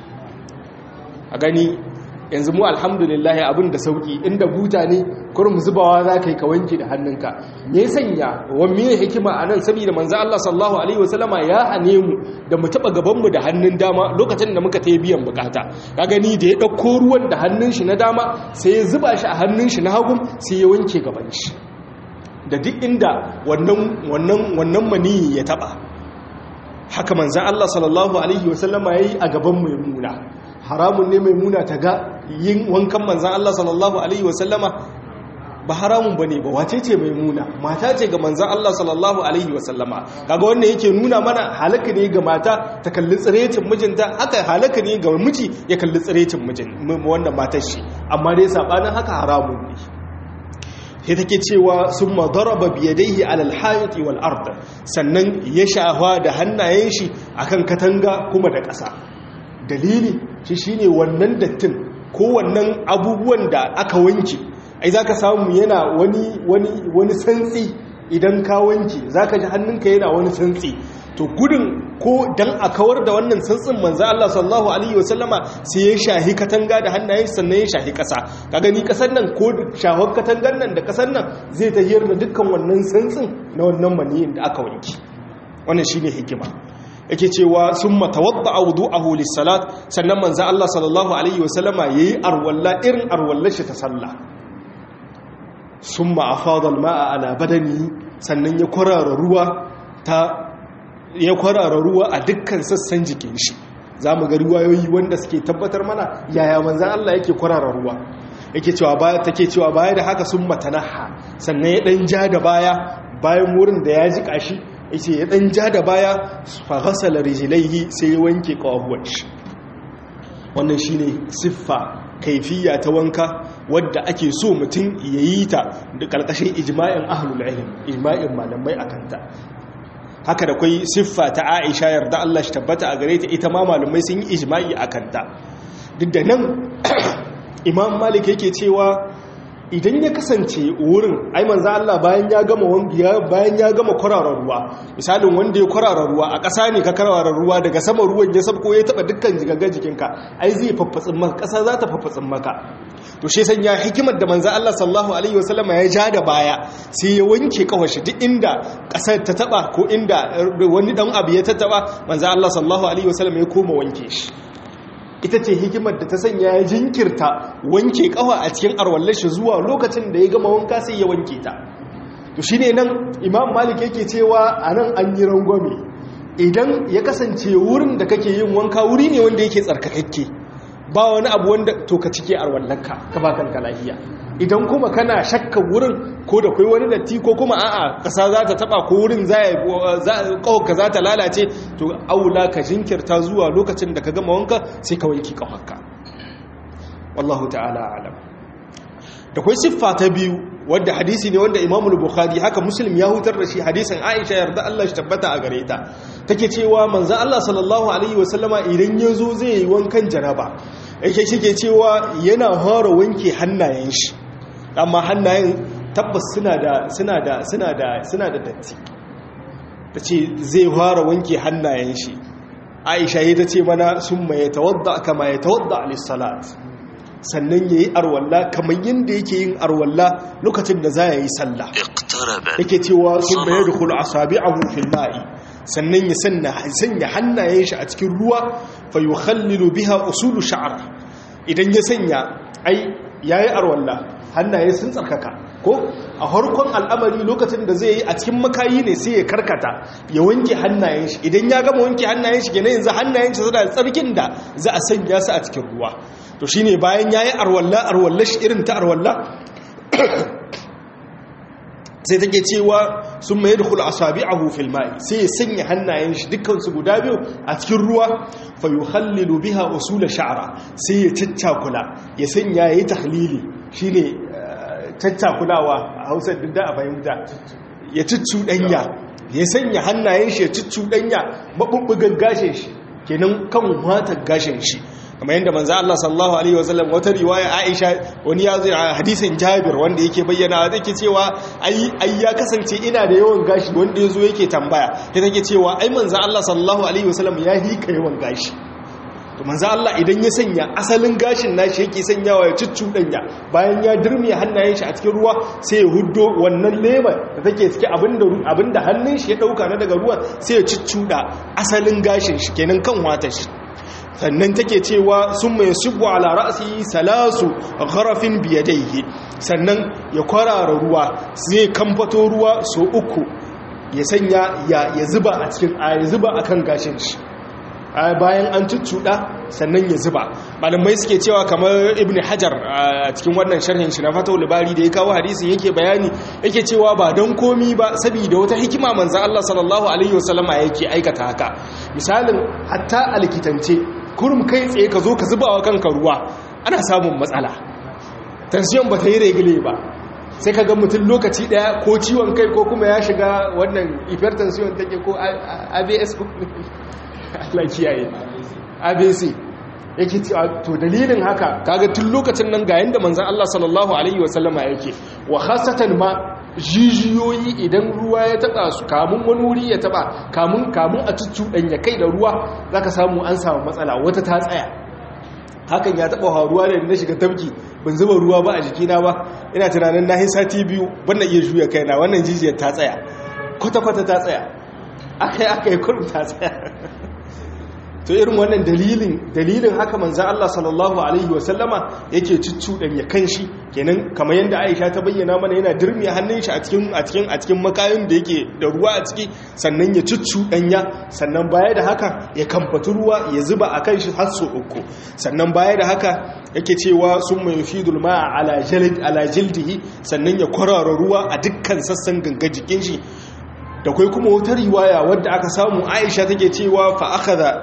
a gani yanzu mu alhamdulillah abin da sauki inda buta ne kurum zubawa za ka yi ka wanke da hannunka me sanya wani hikima a nan saboda manzo Allah sallallahu alaihi wasallama ya hane mu da mu taba gaban mu da hannun dama lokacin da muka tayi biyan bukata ka gani da ya dauko ruwan da hannun shi na dama sai ya zuba shi a hannun shi na hagu sai ya wanke gaban shi da duk inda wannan wannan wannan mani ya taba haka manzo Allah sallallahu alaihi wasallama yayi a gaban maimuna haramun ne maimuna ta ga yin wankan manzan Allah sallallahu Alaihi wasallama ba haramun ba ne ba wace ce maimuna mata ce ga manzan Allah sallallahu Alaihi wasallama kaga wannan yake nuna mana halaka ne ga mata ta kalli tsirecin mijinta haka halaka ne ga miji ya kalli tsirecin mijin wannan matar shi amma dai sabanin haka haramun ne sai take cewa sun madaraba biyadaihi alal hayati wal ard sannan ya shafa da hannayen shi akan katanga kuma da ƙasa dalili shi shine wannan dattin ko wannan abubuwan da aka wanke ai zaka samu yana wani wani wani santsi idan ka wanke zaka ji hannunka yana wani santsi to gudun ko dan a kawar da wannan santsin manzo Allah sallallahu alaihi wasallama sai ya shahi katanga da hannayen sannan ya shahi kasa ka gani kasar nan ko shahon katangar nan da kasar nan zai tahiyar da dukkan wannan santsin na wannan maniyin da aka wanki wannan shine hikima yake cewa sun matawadda a wudu a holis salat sannan manzan Allah sallallahu Alaihi wasallama ya yi arwalla irin arwallar shi ta sallah sun ma'afadar ma'a ala badani sannan ya kwarara ruwa ta ya kwarara ruwa a dukkan sassan jikin shi za mu ga ruwayoyi wanda suke tabbatar mana yaya manzan Allah yake kwarara ruwa yake cewa baya take cewa baya da haka sun matanaha sannan ya dan ja da baya bayan wurin da ya jika shi yace ya dan ja da baya fa ghasala rijlaihi sai ya wanke kawahuwan shi wannan shine siffa kaifiya ta wanka wadda ake so mutum yayi ta da karkashin ijma'in ahlul ilm ijma'in malamai akanta haka da kwai siffa ta Aisha yarda Allah shi tabbata a gare ta ita ma malamai sun yi ijma'i akanta duk da nan Imam Malik yake cewa idan ya kasance wurin ai manzo Allah bayan ya gama wangiya bayan ya gama kwararar ruwa misalin wanda ya kwararar ruwa a ƙasa ne ka kwararar ruwa daga sama ruwan ya sabko ya taba dukkan jigaga jikinka ai zai faffatsin maka ƙasa za ta faffatsin maka to shi san ya hikimar da manzo Allah sallallahu alaihi wasallam ya ja da baya sai ya wanke kawashi duk inda ƙasar ta taba ko inda wani dan abu ya tattaba manzo Allah sallallahu alaihi wasallam ya koma wanke shi ita ce hikimar da ta sanya ya jinkirta wanke kafa a cikin arwallashi zuwa lokacin da ya gama wanka sai ya wanke ta to shine nan imam malik yake cewa anan an yi rangwame idan ya kasance wurin da kake yin wanka wuri ne wanda yake tsarkakakke ba wani abu wanda to ka cike arwallanka ka ba kanka lafiya idan kuma kana shakka wurin ko da kai wani datti ko kuma a'a kasa za ta taba ko wurin za ka za ta lalace to aula ka jinkirta zuwa lokacin da ka gama wanka sai ka wanki kafarka wallahu ta'ala alam da kai siffa ta biyu wadda hadisi ne wanda Imam Bukhari haka Muslim ya hutar da shi hadisin Aisha yarda Allah shi tabbata a gare ta take cewa manzon Allah sallallahu alaihi wasallama idan yazo zai yi wankan janaba yake shike cewa yana fara wanke hannayen shi amma hannayen tabbas suna da suna da suna da suna da datti tace zai fara wanke hannayen shi Aisha yi ta ce mana summa yatawadda kama yatawadda lis-salat sannan yayi arwalla kamar yanda yake yin arwalla lokacin da za yi sallah yake cewa summa yadkhulu asabi'ahu fil ma'i sannan ya sanya hannayen shi a cikin ruwa fa yukhallilu biha usulu sha'ra idan ya sanya ai yayi arwalla hannaye sun tsarkaka ko a harkon al'amari lokacin da zai yi a cikin makayi ne sai ya karkata ya wanke hannayen shi idan ya gama wanke hannayen shi kenan yanzu hannayen shi suna tsarkin da za a sanya su a cikin ruwa to shine bayan yayi arwalla arwalla shi irin ta arwalla sai take cewa sun mai da kula asabi'ahu fil ma'i sai ya sanya hannayen shi dukkan su guda biyu a cikin ruwa fa yukhallilu biha usul sha'ra sai ya caccakula ya sanya yayi tahlili shine caccakulawa a Hausa duk da a fahimta ya danya ya sanya hannayen shi ya danya mabubbugan gashin shi kenan kan matar gashin shi kamar yadda manzo Allah sallallahu alaihi wasallam wata riwaya Aisha wani ya zai hadisin Jabir wanda yake bayyana yake cewa ai ai ya kasance ina da yawan gashi wanda yazo yake tambaya sai take cewa ai manzo Allah sallallahu alaihi wasallam ya hika yawan gashi to manzo Allah idan ya sanya asalin gashin nashi yake sanyawa ya cuccudanya bayan ya dirmiya hannayen shi a cikin ruwa sai ya huddo wannan lema da take cike abinda abinda hannun shi ya dauka na daga ruwa sai ya cuccuda asalin gashin shi kenan kan watar shi sannan take cewa sun mai shigo ala ra'asi salasu gharafin biyadaihi sannan ya kwarara ruwa zai kamfato ruwa so uku ya sanya ya zuba a cikin ya zuba akan gashin shi bayan an cuccuɗa sannan ya zuba malamai suke cewa kamar ibn hajar a cikin wannan sharhin shi na fatau libari da ya kawo hadisin yake bayani yake cewa ba don komi ba saboda wata hikima manzan Allah sallallahu alaihi wasallama yake aikata haka misalin hatta a likitance kurum kai tsaye ka zo ka zuba wa kanka ruwa ana samun matsala tension ba ta yi regule ba sai ka ga mutum lokaci daya ko ciwon kai ko kuma ya shiga wannan hypertension take ko abs ko Allah kiyaye abc yake to dalilin haka kaga tun lokacin nan ga yanda manzon Allah sallallahu alaihi wasallama yake wa khasatan ma jijiyoyi idan ruwa ya taba su kamun wani wuri ya taba kamun kamun a cuccuɗanya kai da ruwa za ka samu an samu matsala wata ta tsaya hakan ya taba haruwa da na shiga tafki ban zuba ruwa ba a jikina ba ina tunanin na sati biyu ban iya juya kaina wannan jijiyar ta tsaya kwata-kwata ta tsaya aka yi aka yi kurum ta tsaya to irin wannan dalilin dalilin haka manzan Allah sallallahu alaihi wasallama yake ciccuɗan ya kan shi kenan kamar yadda Aisha ta bayyana mana yana dirmi hannun shi a cikin a cikin a cikin makayin da yake da ruwa a ciki sannan ya ciccuɗan ya sannan baya da haka ya kamfati ruwa ya zuba a kan shi har so uku sannan baya da haka yake cewa sun mai fidul ma'a ala jalid ala jildihi sannan ya kwarara ruwa a dukkan sassan ganga jikin shi da kai kuma wata riwaya wadda aka samu aisha take cewa fa aka da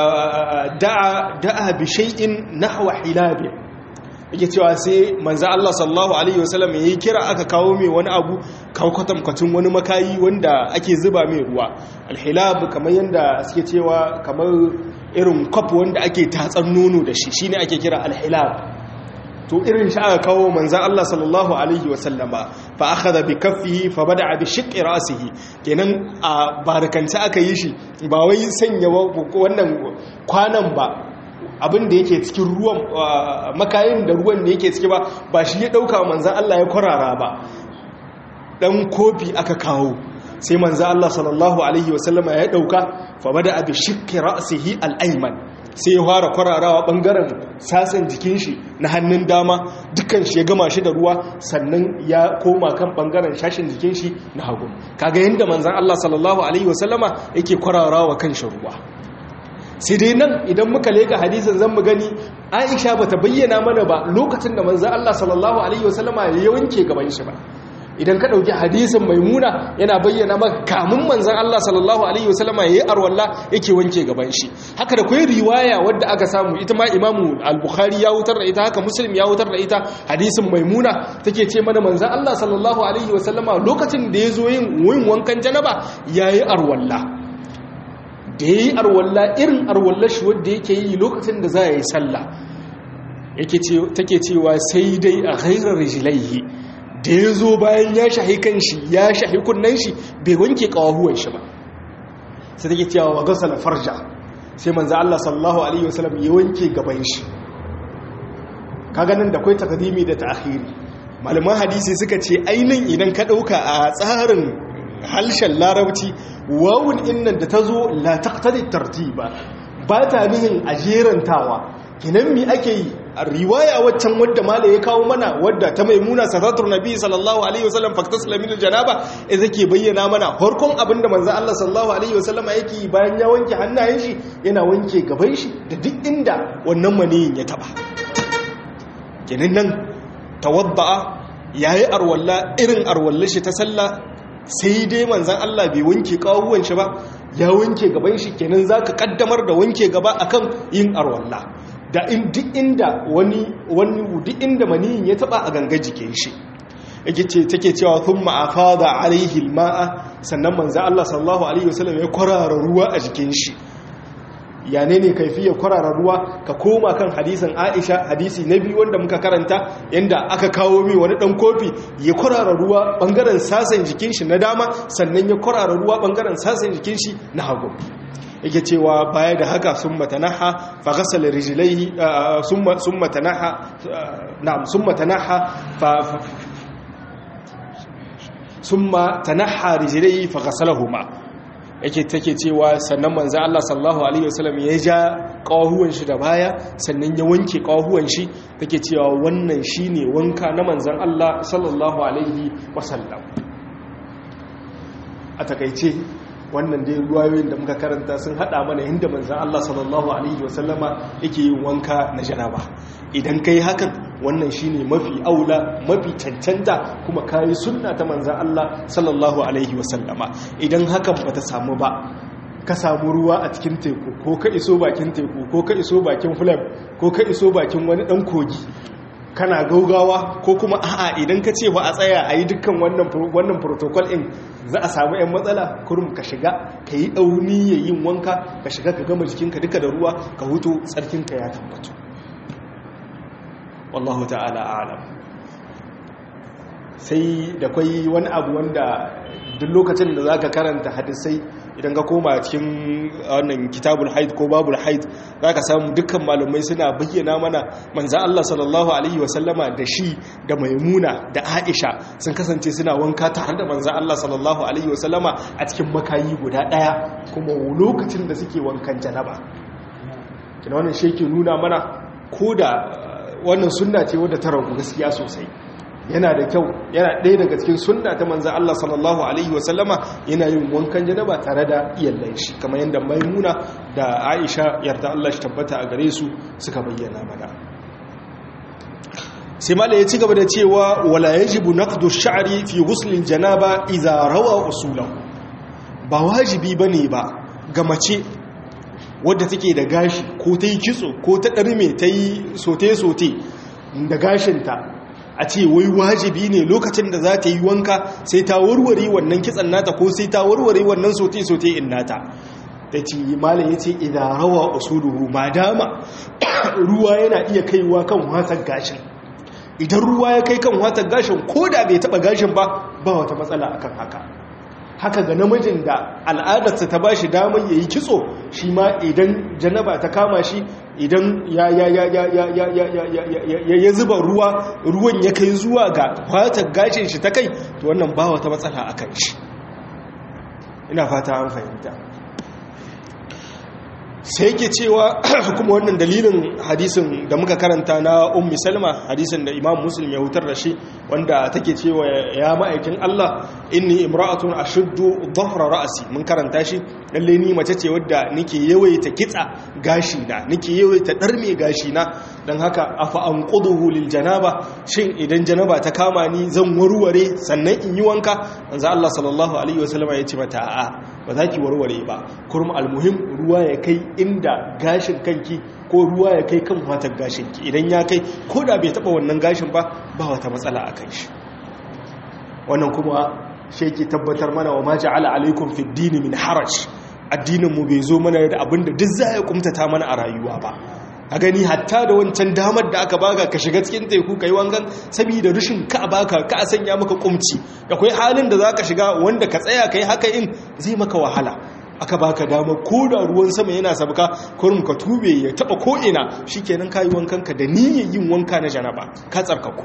da'a bi shay'in nahwa hilabi yake cewa sai manzo Allah sallallahu alaihi wasallam yayi kira aka kawo mai wani abu kawo kwatankwacin wani makayi wanda ake zuba mai ruwa alhilab kamar yanda suke cewa kamar irin kwaf wanda ake tatsan nono da shi shine ake kira alhilab to irin shi aka kawo manzan Allah sallallahu alaihi wasallama fa akhadha bi kaffihi fa bada'a bi shiqqi ra'sihi kenan a barakanta aka yi shi ba wai sanya wannan kwanan ba abin da yake cikin ruwan makayin da ruwan da yake ciki ba ba shi ya dauka manzan Allah ya kwarara ba dan kofi aka kawo sai manzan Allah sallallahu alaihi wasallama ya dauka fa bada'a bi shiqqi ra'sihi al-ayman sai ya fara kwararawa bangaren sasan jikin shi na hannun dama dukkan shi ya gama shi da ruwa sannan ya koma kan bangaren shashin jikin shi na hagu kaga yadda manzan Allah sallallahu alaihi wasallama yake kwararawa kan shi ruwa sai dai nan idan muka leka hadisin zan mu gani Aisha bata bayyana mana ba lokacin da manzan Allah sallallahu alaihi wasallama ya wanke gaban shi ba idan ka ɗauki hadisin maimuna yana bayyana maka kamun manzan Allah sallallahu Alaihi wasallama ya yi arwalla yake wanke gaban shi haka da kwai riwaya wadda aka samu ita ma imamu al-bukhari ya wutar da ita haka muslim ya wutar da ita hadisin maimuna take ce mana manzan Allah sallallahu Alaihi wasallama lokacin da ya zo yin wankan janaba ya yi arwalla da ya yi arwalla irin arwallar shi wadda yake yi lokacin da za a yi sallah take cewa sai dai a ghairar rijilaihi da ya zo bayan ya shahi kan shi ya shahi kunnen shi bai wanke kawahuwan shi ba sai take cewa wa gasala farja sai manzo Allah sallallahu alaihi wasallam ya wanke gaban shi kaga nan da kai takdimi da ta'khiri malaman hadisi suka ce ainin idan ka dauka a tsarin halshen larabci wawun innan da tazo la taqtadi tartiba ba ta nihin ajerantawa kinan mi ake yi riwaya waccan wadda mala ya kawo mana wadda ta maimuna sadatur nabi sallallahu alaihi wasallam faktasla min janaba idan ke bayyana mana farkon abinda manzo Allah sallallahu alaihi wasallam yake bayan ya wanke hannayen shi yana wanke gaban shi da duk inda wannan maniyin ya taba kenan nan tawadda yayi arwalla irin arwallar shi ta sallah sai dai manzan Allah bai wanke kawuwan shi ba ya wanke gaban shi kenan zaka kaddamar da wanke gaba akan yin arwalla da in duk inda wani wani duk inda maniyin ya taba a ganga jikin shi yake ce take cewa thumma afada alaihi almaa sannan manzo Allah sallallahu alaihi wasallam ya kwarara ruwa a jikin shi ya ne ne kaifiyar kwarara ruwa ka koma kan hadisin Aisha hadisi na biyu wanda muka karanta yanda aka kawo mi wani dan kofi ya kwarara ruwa bangaren sasan jikin shi na dama sannan ya kwarara ruwa bangaren sasan jikin shi na hagu yake cewa baya da haka sun matanaha fa ghasala rijlaihi summa summa tanaha na'am summa tanaha fa summa tanaha rijlaihi fa ghasalahuma yake take cewa sannan manzo Allah sallallahu alaihi wasallam ya ja kawahuwan shi da baya sannan ya wanke kawahuwan shi take cewa wannan shine wanka na manzon Allah sallallahu alaihi wasallam a takaice wannan dai ruwayoyin da muka karanta sun hada mana inda manzan Allah sallallahu alaihi wasallama yake yin wanka na janaba idan kai hakan wannan shine mafi aula mafi cancanta kuma kayi sunna ta manzan Allah sallallahu alaihi wasallama idan hakan bata samu ba ka samu ruwa a cikin teku ko ka iso bakin teku ko ka iso bakin fulab ko ka iso bakin wani dan kogi kana gaugawa ko kuma a'a idan ka ce ba a tsaya a yi dukkan wannan protocol in za a samu 'yan matsala kurum ka shiga ka yi ɗauni ya yin wanka ka shiga ka gama jikinka duka da ruwa ka hutu tsarkinka ya tabbatu wallahu ta'ala alam sai da kwai wani abu wanda duk lokacin da zaka karanta hadisai idan ka koma cikin wannan kitabul haid ko babul haid zaka samu dukkan malumai suna bayyana mana manzo Allah sallallahu alaihi wasallama da shi da maimuna da Aisha sun kasance suna wanka tare da manzo Allah sallallahu alaihi wasallama a cikin makayi guda daya kuma lokacin da suke wankan janaba kina wannan shi ke nuna mana ko da wannan sunna ce wadda ta ragu gaskiya sosai yana da kyau yana ɗaya daga cikin sunna ta manzan Allah sallallahu Alaihi wasallama yana yin wankan janaba tare da iyallan shi kamar yadda maimuna da aisha yarda Allah shi tabbata a gare su suka bayyana mana sai mala ya ci gaba da cewa wala yajibu naqdu sha'ri fi ghusl janaba idza rawa usulahu ba wajibi bane ba ga mace wadda take da gashi ko ta yi kitso ko ta ɗarme ta yi sote-sote da gashinta a ce wai wajibi ne lokacin da za ta yi wanka sai ta warware wannan kitsan nata ko sai ta warware wannan sote-sote in nata ta ce malam ya ce idan rawa usuluhu ma dama ruwa yana iya kaiwa kan watan gashin idan ruwa ya kai kan watan gashin ko da bai taba gashin ba ba wata matsala akan haka haka ga namijin da al'adarsa ta ba shi damar ya yi kitso shi ma idan janaba ta kama shi idan ya zuba ruwa ruwan ya kai zuwa ga fatar gashin shi ta kai to wannan ba wata matsala a kan shi ina fata an fahimta sai ke cewa kuma wannan dalilin hadisin da muka karanta na ummi salma hadisin da imam muslim ya hutar da shi wanda take cewa ya ma'aikin Allah inni imra'atun ashuddu dhahra ra'si mun karanta shi lalle ni mace ce wadda nake yawaita kitsa gashi na nake yawaita darme gashi na dan haka afa anquduhu lil janaba shin idan janaba ta kama ni zan warware sannan in yi wanka manzo Allah sallallahu alaihi wasallam ya ce mata a'a ba za ki warware ba kurum almuhim ruwa ya kai inda gashin kanki ko ruwa ya kai kan watar gashinki idan ya kai ko da bai taba wannan gashin ba ba wata matsala a kan shi wannan kuma sheki tabbatar mana wa ma ja'ala alaikum fid dini min haraj addinin mu bai zo mana da abinda duk za ya kumtata mana a rayuwa ba a gani hatta da wancan damar da aka baka ka shiga cikin teku kai wangan saboda rushin ka baka ka sanya maka kumci akwai halin da zaka shiga wanda ka tsaya kai haka in zai maka wahala aka baka dama ko da ruwan sama yana sabka kurum ka tube ya taba ko ina shikenan kai wankan ka da niyyar yin wanka na janaba ka tsarkaku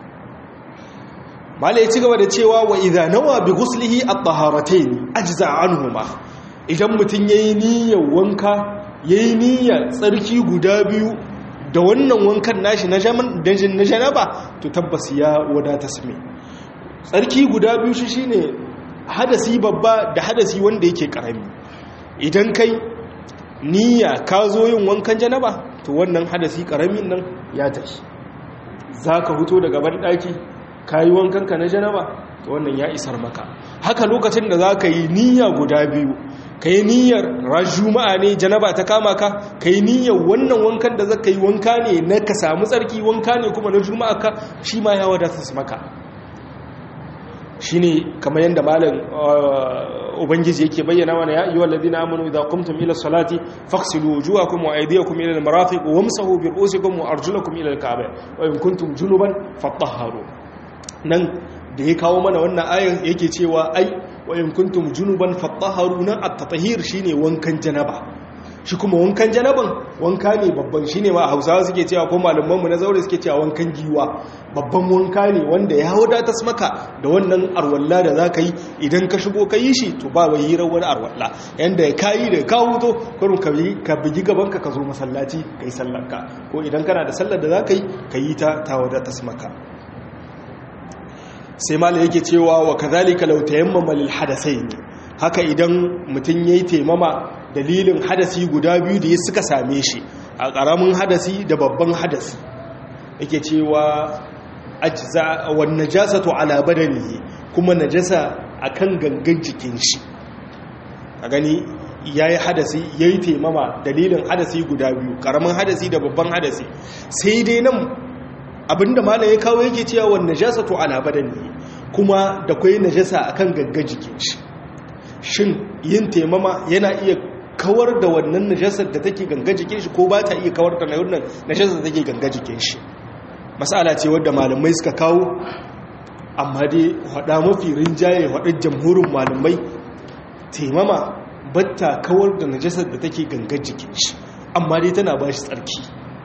mala ya ci gaba da cewa wa idza nawa bi ghuslihi at-taharatayn ajza anhuma idan mutun yayi niyyar wanka ya yi niyyar tsarki guda biyu da wannan wankan nashi na janaba to tabbas ya wadata sami tsarki guda biyu shi shine hadasi babba da hadasi wanda yake karami idan kai niyya ka zo yin wankan janaba to wannan hadasi karamin nan ya tashi za ka huto daga banɗaki ka yi wankanka na janaba to wannan ya isar maka haka lokacin da za ka yi niyya guda biyu ka yi niyyar juma'a ne janaba ta kama ka ka yi niyyar wannan wankan da zaka yi wanka ne na ka samu tsarki wanka ne kuma na juma'a ka shi ma ya wadata su maka shi ne kamar yadda malam ubangiji yake bayyana mana ya yi wallazi na amonu idan kumtum ila salati faksilu wujuhakum wa aydiyakum ila al-marafiq wamsahu bi ru'usikum wa arjulakum ila al-ka'bah wa in kuntum junuban fatahharu nan da ya kawo mana wannan ayan yake cewa ai wa in kuntum junuban fatahharu nan at-tatahhir shine wankan janaba shi kuma wankan janaban wanka ne babban shine ma Hausawa suke cewa ko malaman mu na zaure suke cewa wankan giwa babban wanka ne wanda ya wadata maka da wannan arwalla da zaka yi idan ka shigo ka yi shi to ba wai hirar wani arwalla yanda ya kayi da ka huto kurun ka bi ka bigi gaban ka ka zo masallaci kai sallar ka ko idan kana da sallar da zaka yi ka yi ta ta wadata maka sai mala yake cewa wa kazalika law tayammama lil hadathain haka idan mutun yayi taimama dalilin hadasi guda biyu da suka same shi a karamin hadasi da babban hadasi yake cewa ajza wan najasatu ala badanihi kuma najasa akan gangan jikin shi a gani yayi hadasi yayi taimama dalilin hadasi guda biyu karamin hadasi da babban hadasi sai dai nan abinda malam ya kawo yake cewa wan najasatu ala badani kuma da kai najasa akan gagga jikin shi shin yin taimama yana iya kawar da wannan najasar da take ganga jikin shi ko ba ta iya kawar da wannan najasar da take ganga jikin shi masala ce wadda malamai suka kawo amma dai hada mafi rinjaye hada jamhurin malamai taimama batta kawar da najasar da take gangar jikin shi amma dai tana ba shi tsarki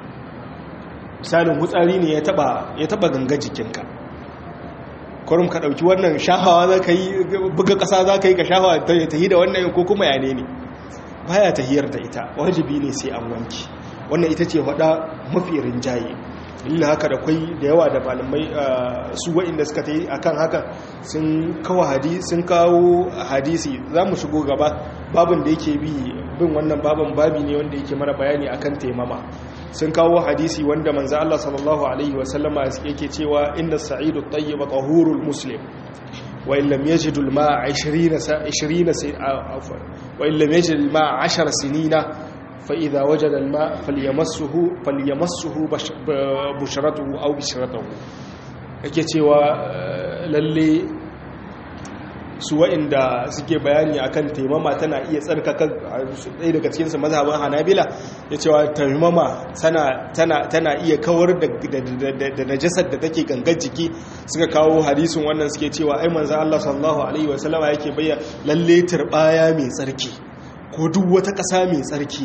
misalin hutsari ne ya taba gangar jikinka kwarum ka ɗauki wannan shahawa za ka yi buga ƙasa za ka yi ka shahawa ta yi da wannan ko kuma yane ne baya tahiyar da ita wajibi ne sai an wanki wannan ita ce faɗa mafi rinjaye illa haka da kwai da yawa da malamai su wa'inda suka ta yi a kan haka sun kawo hadisi za mu shigo gaba babin da yake bi bin wannan babin babi ne wanda yake mara bayani akan taimama sun kawo hadisi wanda manzo Allah sallallahu alaihi wasallama yake cewa inna sa'idu tayyiba tahurul muslim wa in lam yajid al ma'a 20 20 wa in lam yajid al ma'a 10 sinina fa idha wajada al ma'a falyamassuhu falyamassuhu bushratuhu aw bishratuhu yake cewa lalle su wa'inda suke bayani akan taimama tana iya tsarkaka ɗaya daga cikinsu mazhaban hanabila ya cewa taimama tana iya kawar da najasar da take gangar jiki suka kawo hadisun wannan suke cewa ai manzan Allah sallallahu alaihi wasallama yake bayyana lalle turbaya mai tsarki ko duk wata ƙasa mai tsarki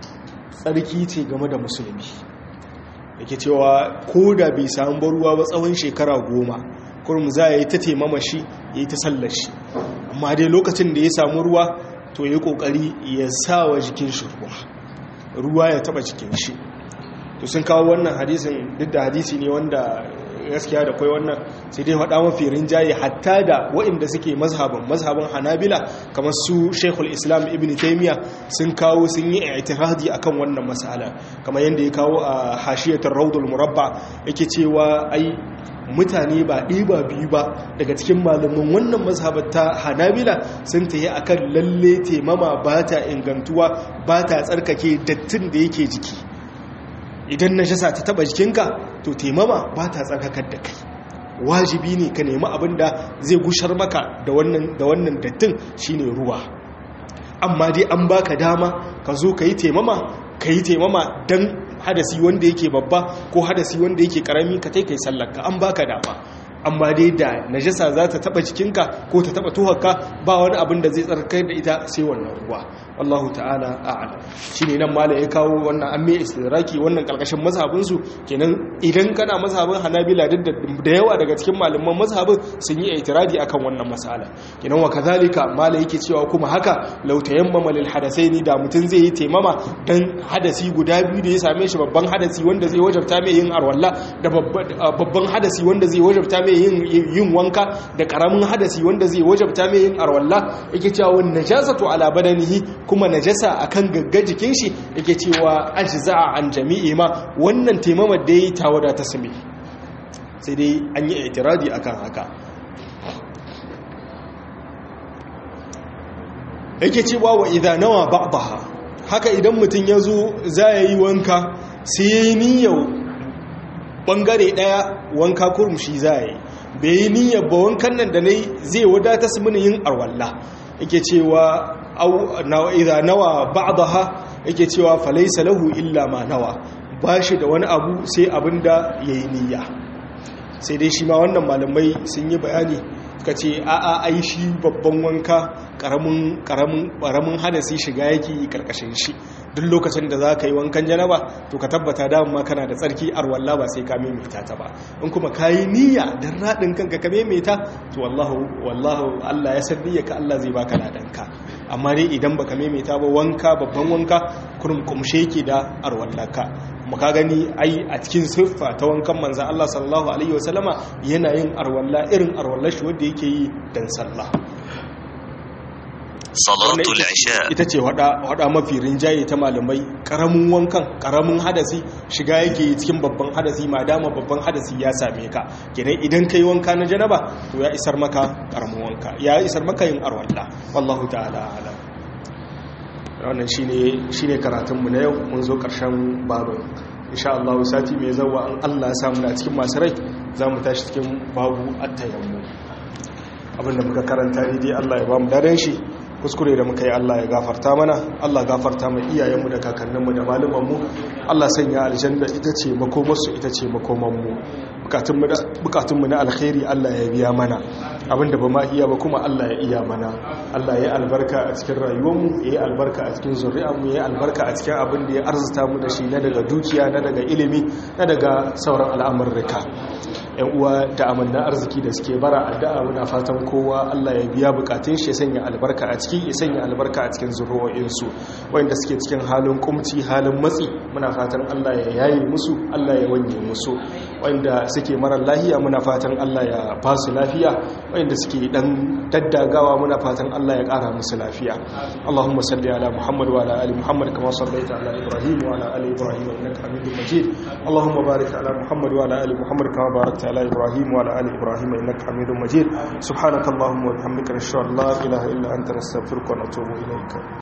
tsarki ce game da musulmi yake cewa ko da bai samu ruwa ba tsawon shekara goma kurum za a yi ta taimama shi ya yi ta sallar shi amma dai lokacin da ya samu ruwa to ya yi kokari ya sa wa jikin shi ruwa ruwa ya taba jikin shi to sun kawo wannan hadisin duk da hadisi ne wanda gaskiya da kwai wannan sai dai faɗa mafi rinjaye hatta da waɗanda suke mazhabin mazhabin hanabila kamar su shekul islam ibn taimiyya sun kawo sun yi itiradi akan wannan masala kamar yadda ya kawo a hashiyatar raudul murabba yake cewa ai mutane ba ɗiba biyu ba daga cikin malamin wannan mazhabar ta hanabila sun ta yi a kan lalle taimama ba ta ingantuwa ba ta tsarkake dattin da yake jiki idan na shasa ta taba jikinka to taimama ba ta tsarkakar da kai wajibi ne ka nemi abin da zai gushar maka da wannan dattin shine ruwa amma dai an baka dama ka zo ka yi taimama ka yi taimama don hadasi wanda yake babba ko hadasi wanda yake karami ka tai kai sallarka an baka dama amma dai da najasa za ta taba jikinka ko ta taba tuhaka ba wani abin da zai tsarkar da ita sai wannan ruwa wallahu ta'ala a'lam shine nan mala ya kawo wannan amme istidraki wannan kalkashin mazhabin su kenan idan kana mazhabin Hanabila duk da yawa daga cikin malaman mazhabin sun yi itiradi akan wannan masala kenan wa kazalika mala yake cewa kuma haka law tayammama lil hadathaini da mutun zai yi taimama dan hadasi guda biyu da ya same shi babban hadasi wanda zai wajabta mai yin arwalla da babban hadasi wanda zai wajabta mai yin yin wanka da karamin hadasi wanda zai wajabta mai yin arwalla yake cewa wan najasatu ala badanihi kuma najasa akan gagga jikin shi yake cewa ajza'a an jami'i ma wannan taimamar da yayi ta wada ta sami sai dai an yi itiradi akan haka yake cewa wa idza nawa ba'daha haka idan mutun yazo za yi wanka sai yayi niyyar bangare daya wanka kurmushi za yi bai yi niyyar ba wankan nan da nayi zai wadata su mini yin arwalla yake cewa au idza nawa ba'daha yake cewa falaysa lahu illa ma nawa bashi da wani abu sai abinda yayi niyya sai dai shi ma wannan malamai sun yi bayani suka ce a'a ai shi babban wanka karamin karamin karamin hadasi shiga yake karkashin shi duk lokacin da za ka yi wankan janaba to ka tabbata dama kana da tsarki arwalla ba sai ka maimaita ta ba in kuma ka yi niyya don raɗin kanka ka maimaita to wallahu wallahu Allah ya san niyya ka Allah zai baka ladanka amma dai idan baka maimaita ba wanka babban wanka kurum kumshe yake da arwallaka muka gani ai a cikin siffa ta wankan manzan Allah sallallahu alaihi wasallama yana yin arwalla irin arwallar shi wanda yake yi dan sallah salatul isha ita ce wada mafi rinjaye ta malamai karamin wankan karamin hadasi shiga yake cikin babban hadasi ma dama babban hadasi ya same ka kenan idan kai wanka na janaba to ya isar maka karamin wanka ya isar maka yin arwalla wallahu ta'ala alam wannan shine shine karatun mu na yau mun zo karshen babu insha Allah sati mai zawa an Allah ya samu na cikin masu rai zamu tashi cikin babu at-tayammu abinda muka karanta dai Allah ya ba mu daren shi kuskure da muka yi Allah ya gafarta mana Allah gafarta mai iyayenmu da kakanninmu da malumanmu Allah sanya aljanna ita ce makomarsu ita ce makomanmu bukatunmu na alkhairi Allah ya biya mana abinda ba ma iya ba kuma Allah ya iya mana Allah ya albarka a cikin rayuwarmu ya yi albarka a cikin zuri'armu ya yi albarka a cikin abin da ya arzuta mu da shi na daga dukiya na daga ilimi na daga sauran al'amurrika yan uwa da amanna arziki da suke bara addu'a muna fatan kowa Allah ya biya bukatun shi ya sanya albarka a ciki ya sanya albarka a cikin zuri'o'insu wanda suke cikin halin kumci halin matsi muna fatan Allah ya yaye musu Allah ya wanye musu wanda suke mara lafiya muna fatan Allah ya ba su lafiya wanda suke dan daddagawa muna fatan Allah ya kara musu lafiya Allahumma salli ala Muhammad wa ala ali Muhammad kama sallaita ala Ibrahim wa ala ali Ibrahim innaka Hamidum Majid Allahumma barik ala Muhammad wa ala ali Muhammad kama barakta ala Ibrahim wa ala ali Ibrahim innaka Hamidum Majid subhanakallahumma wa bihamdika nashhadu an la ilaha illa anta nastaghfiruka wa natubu ilayk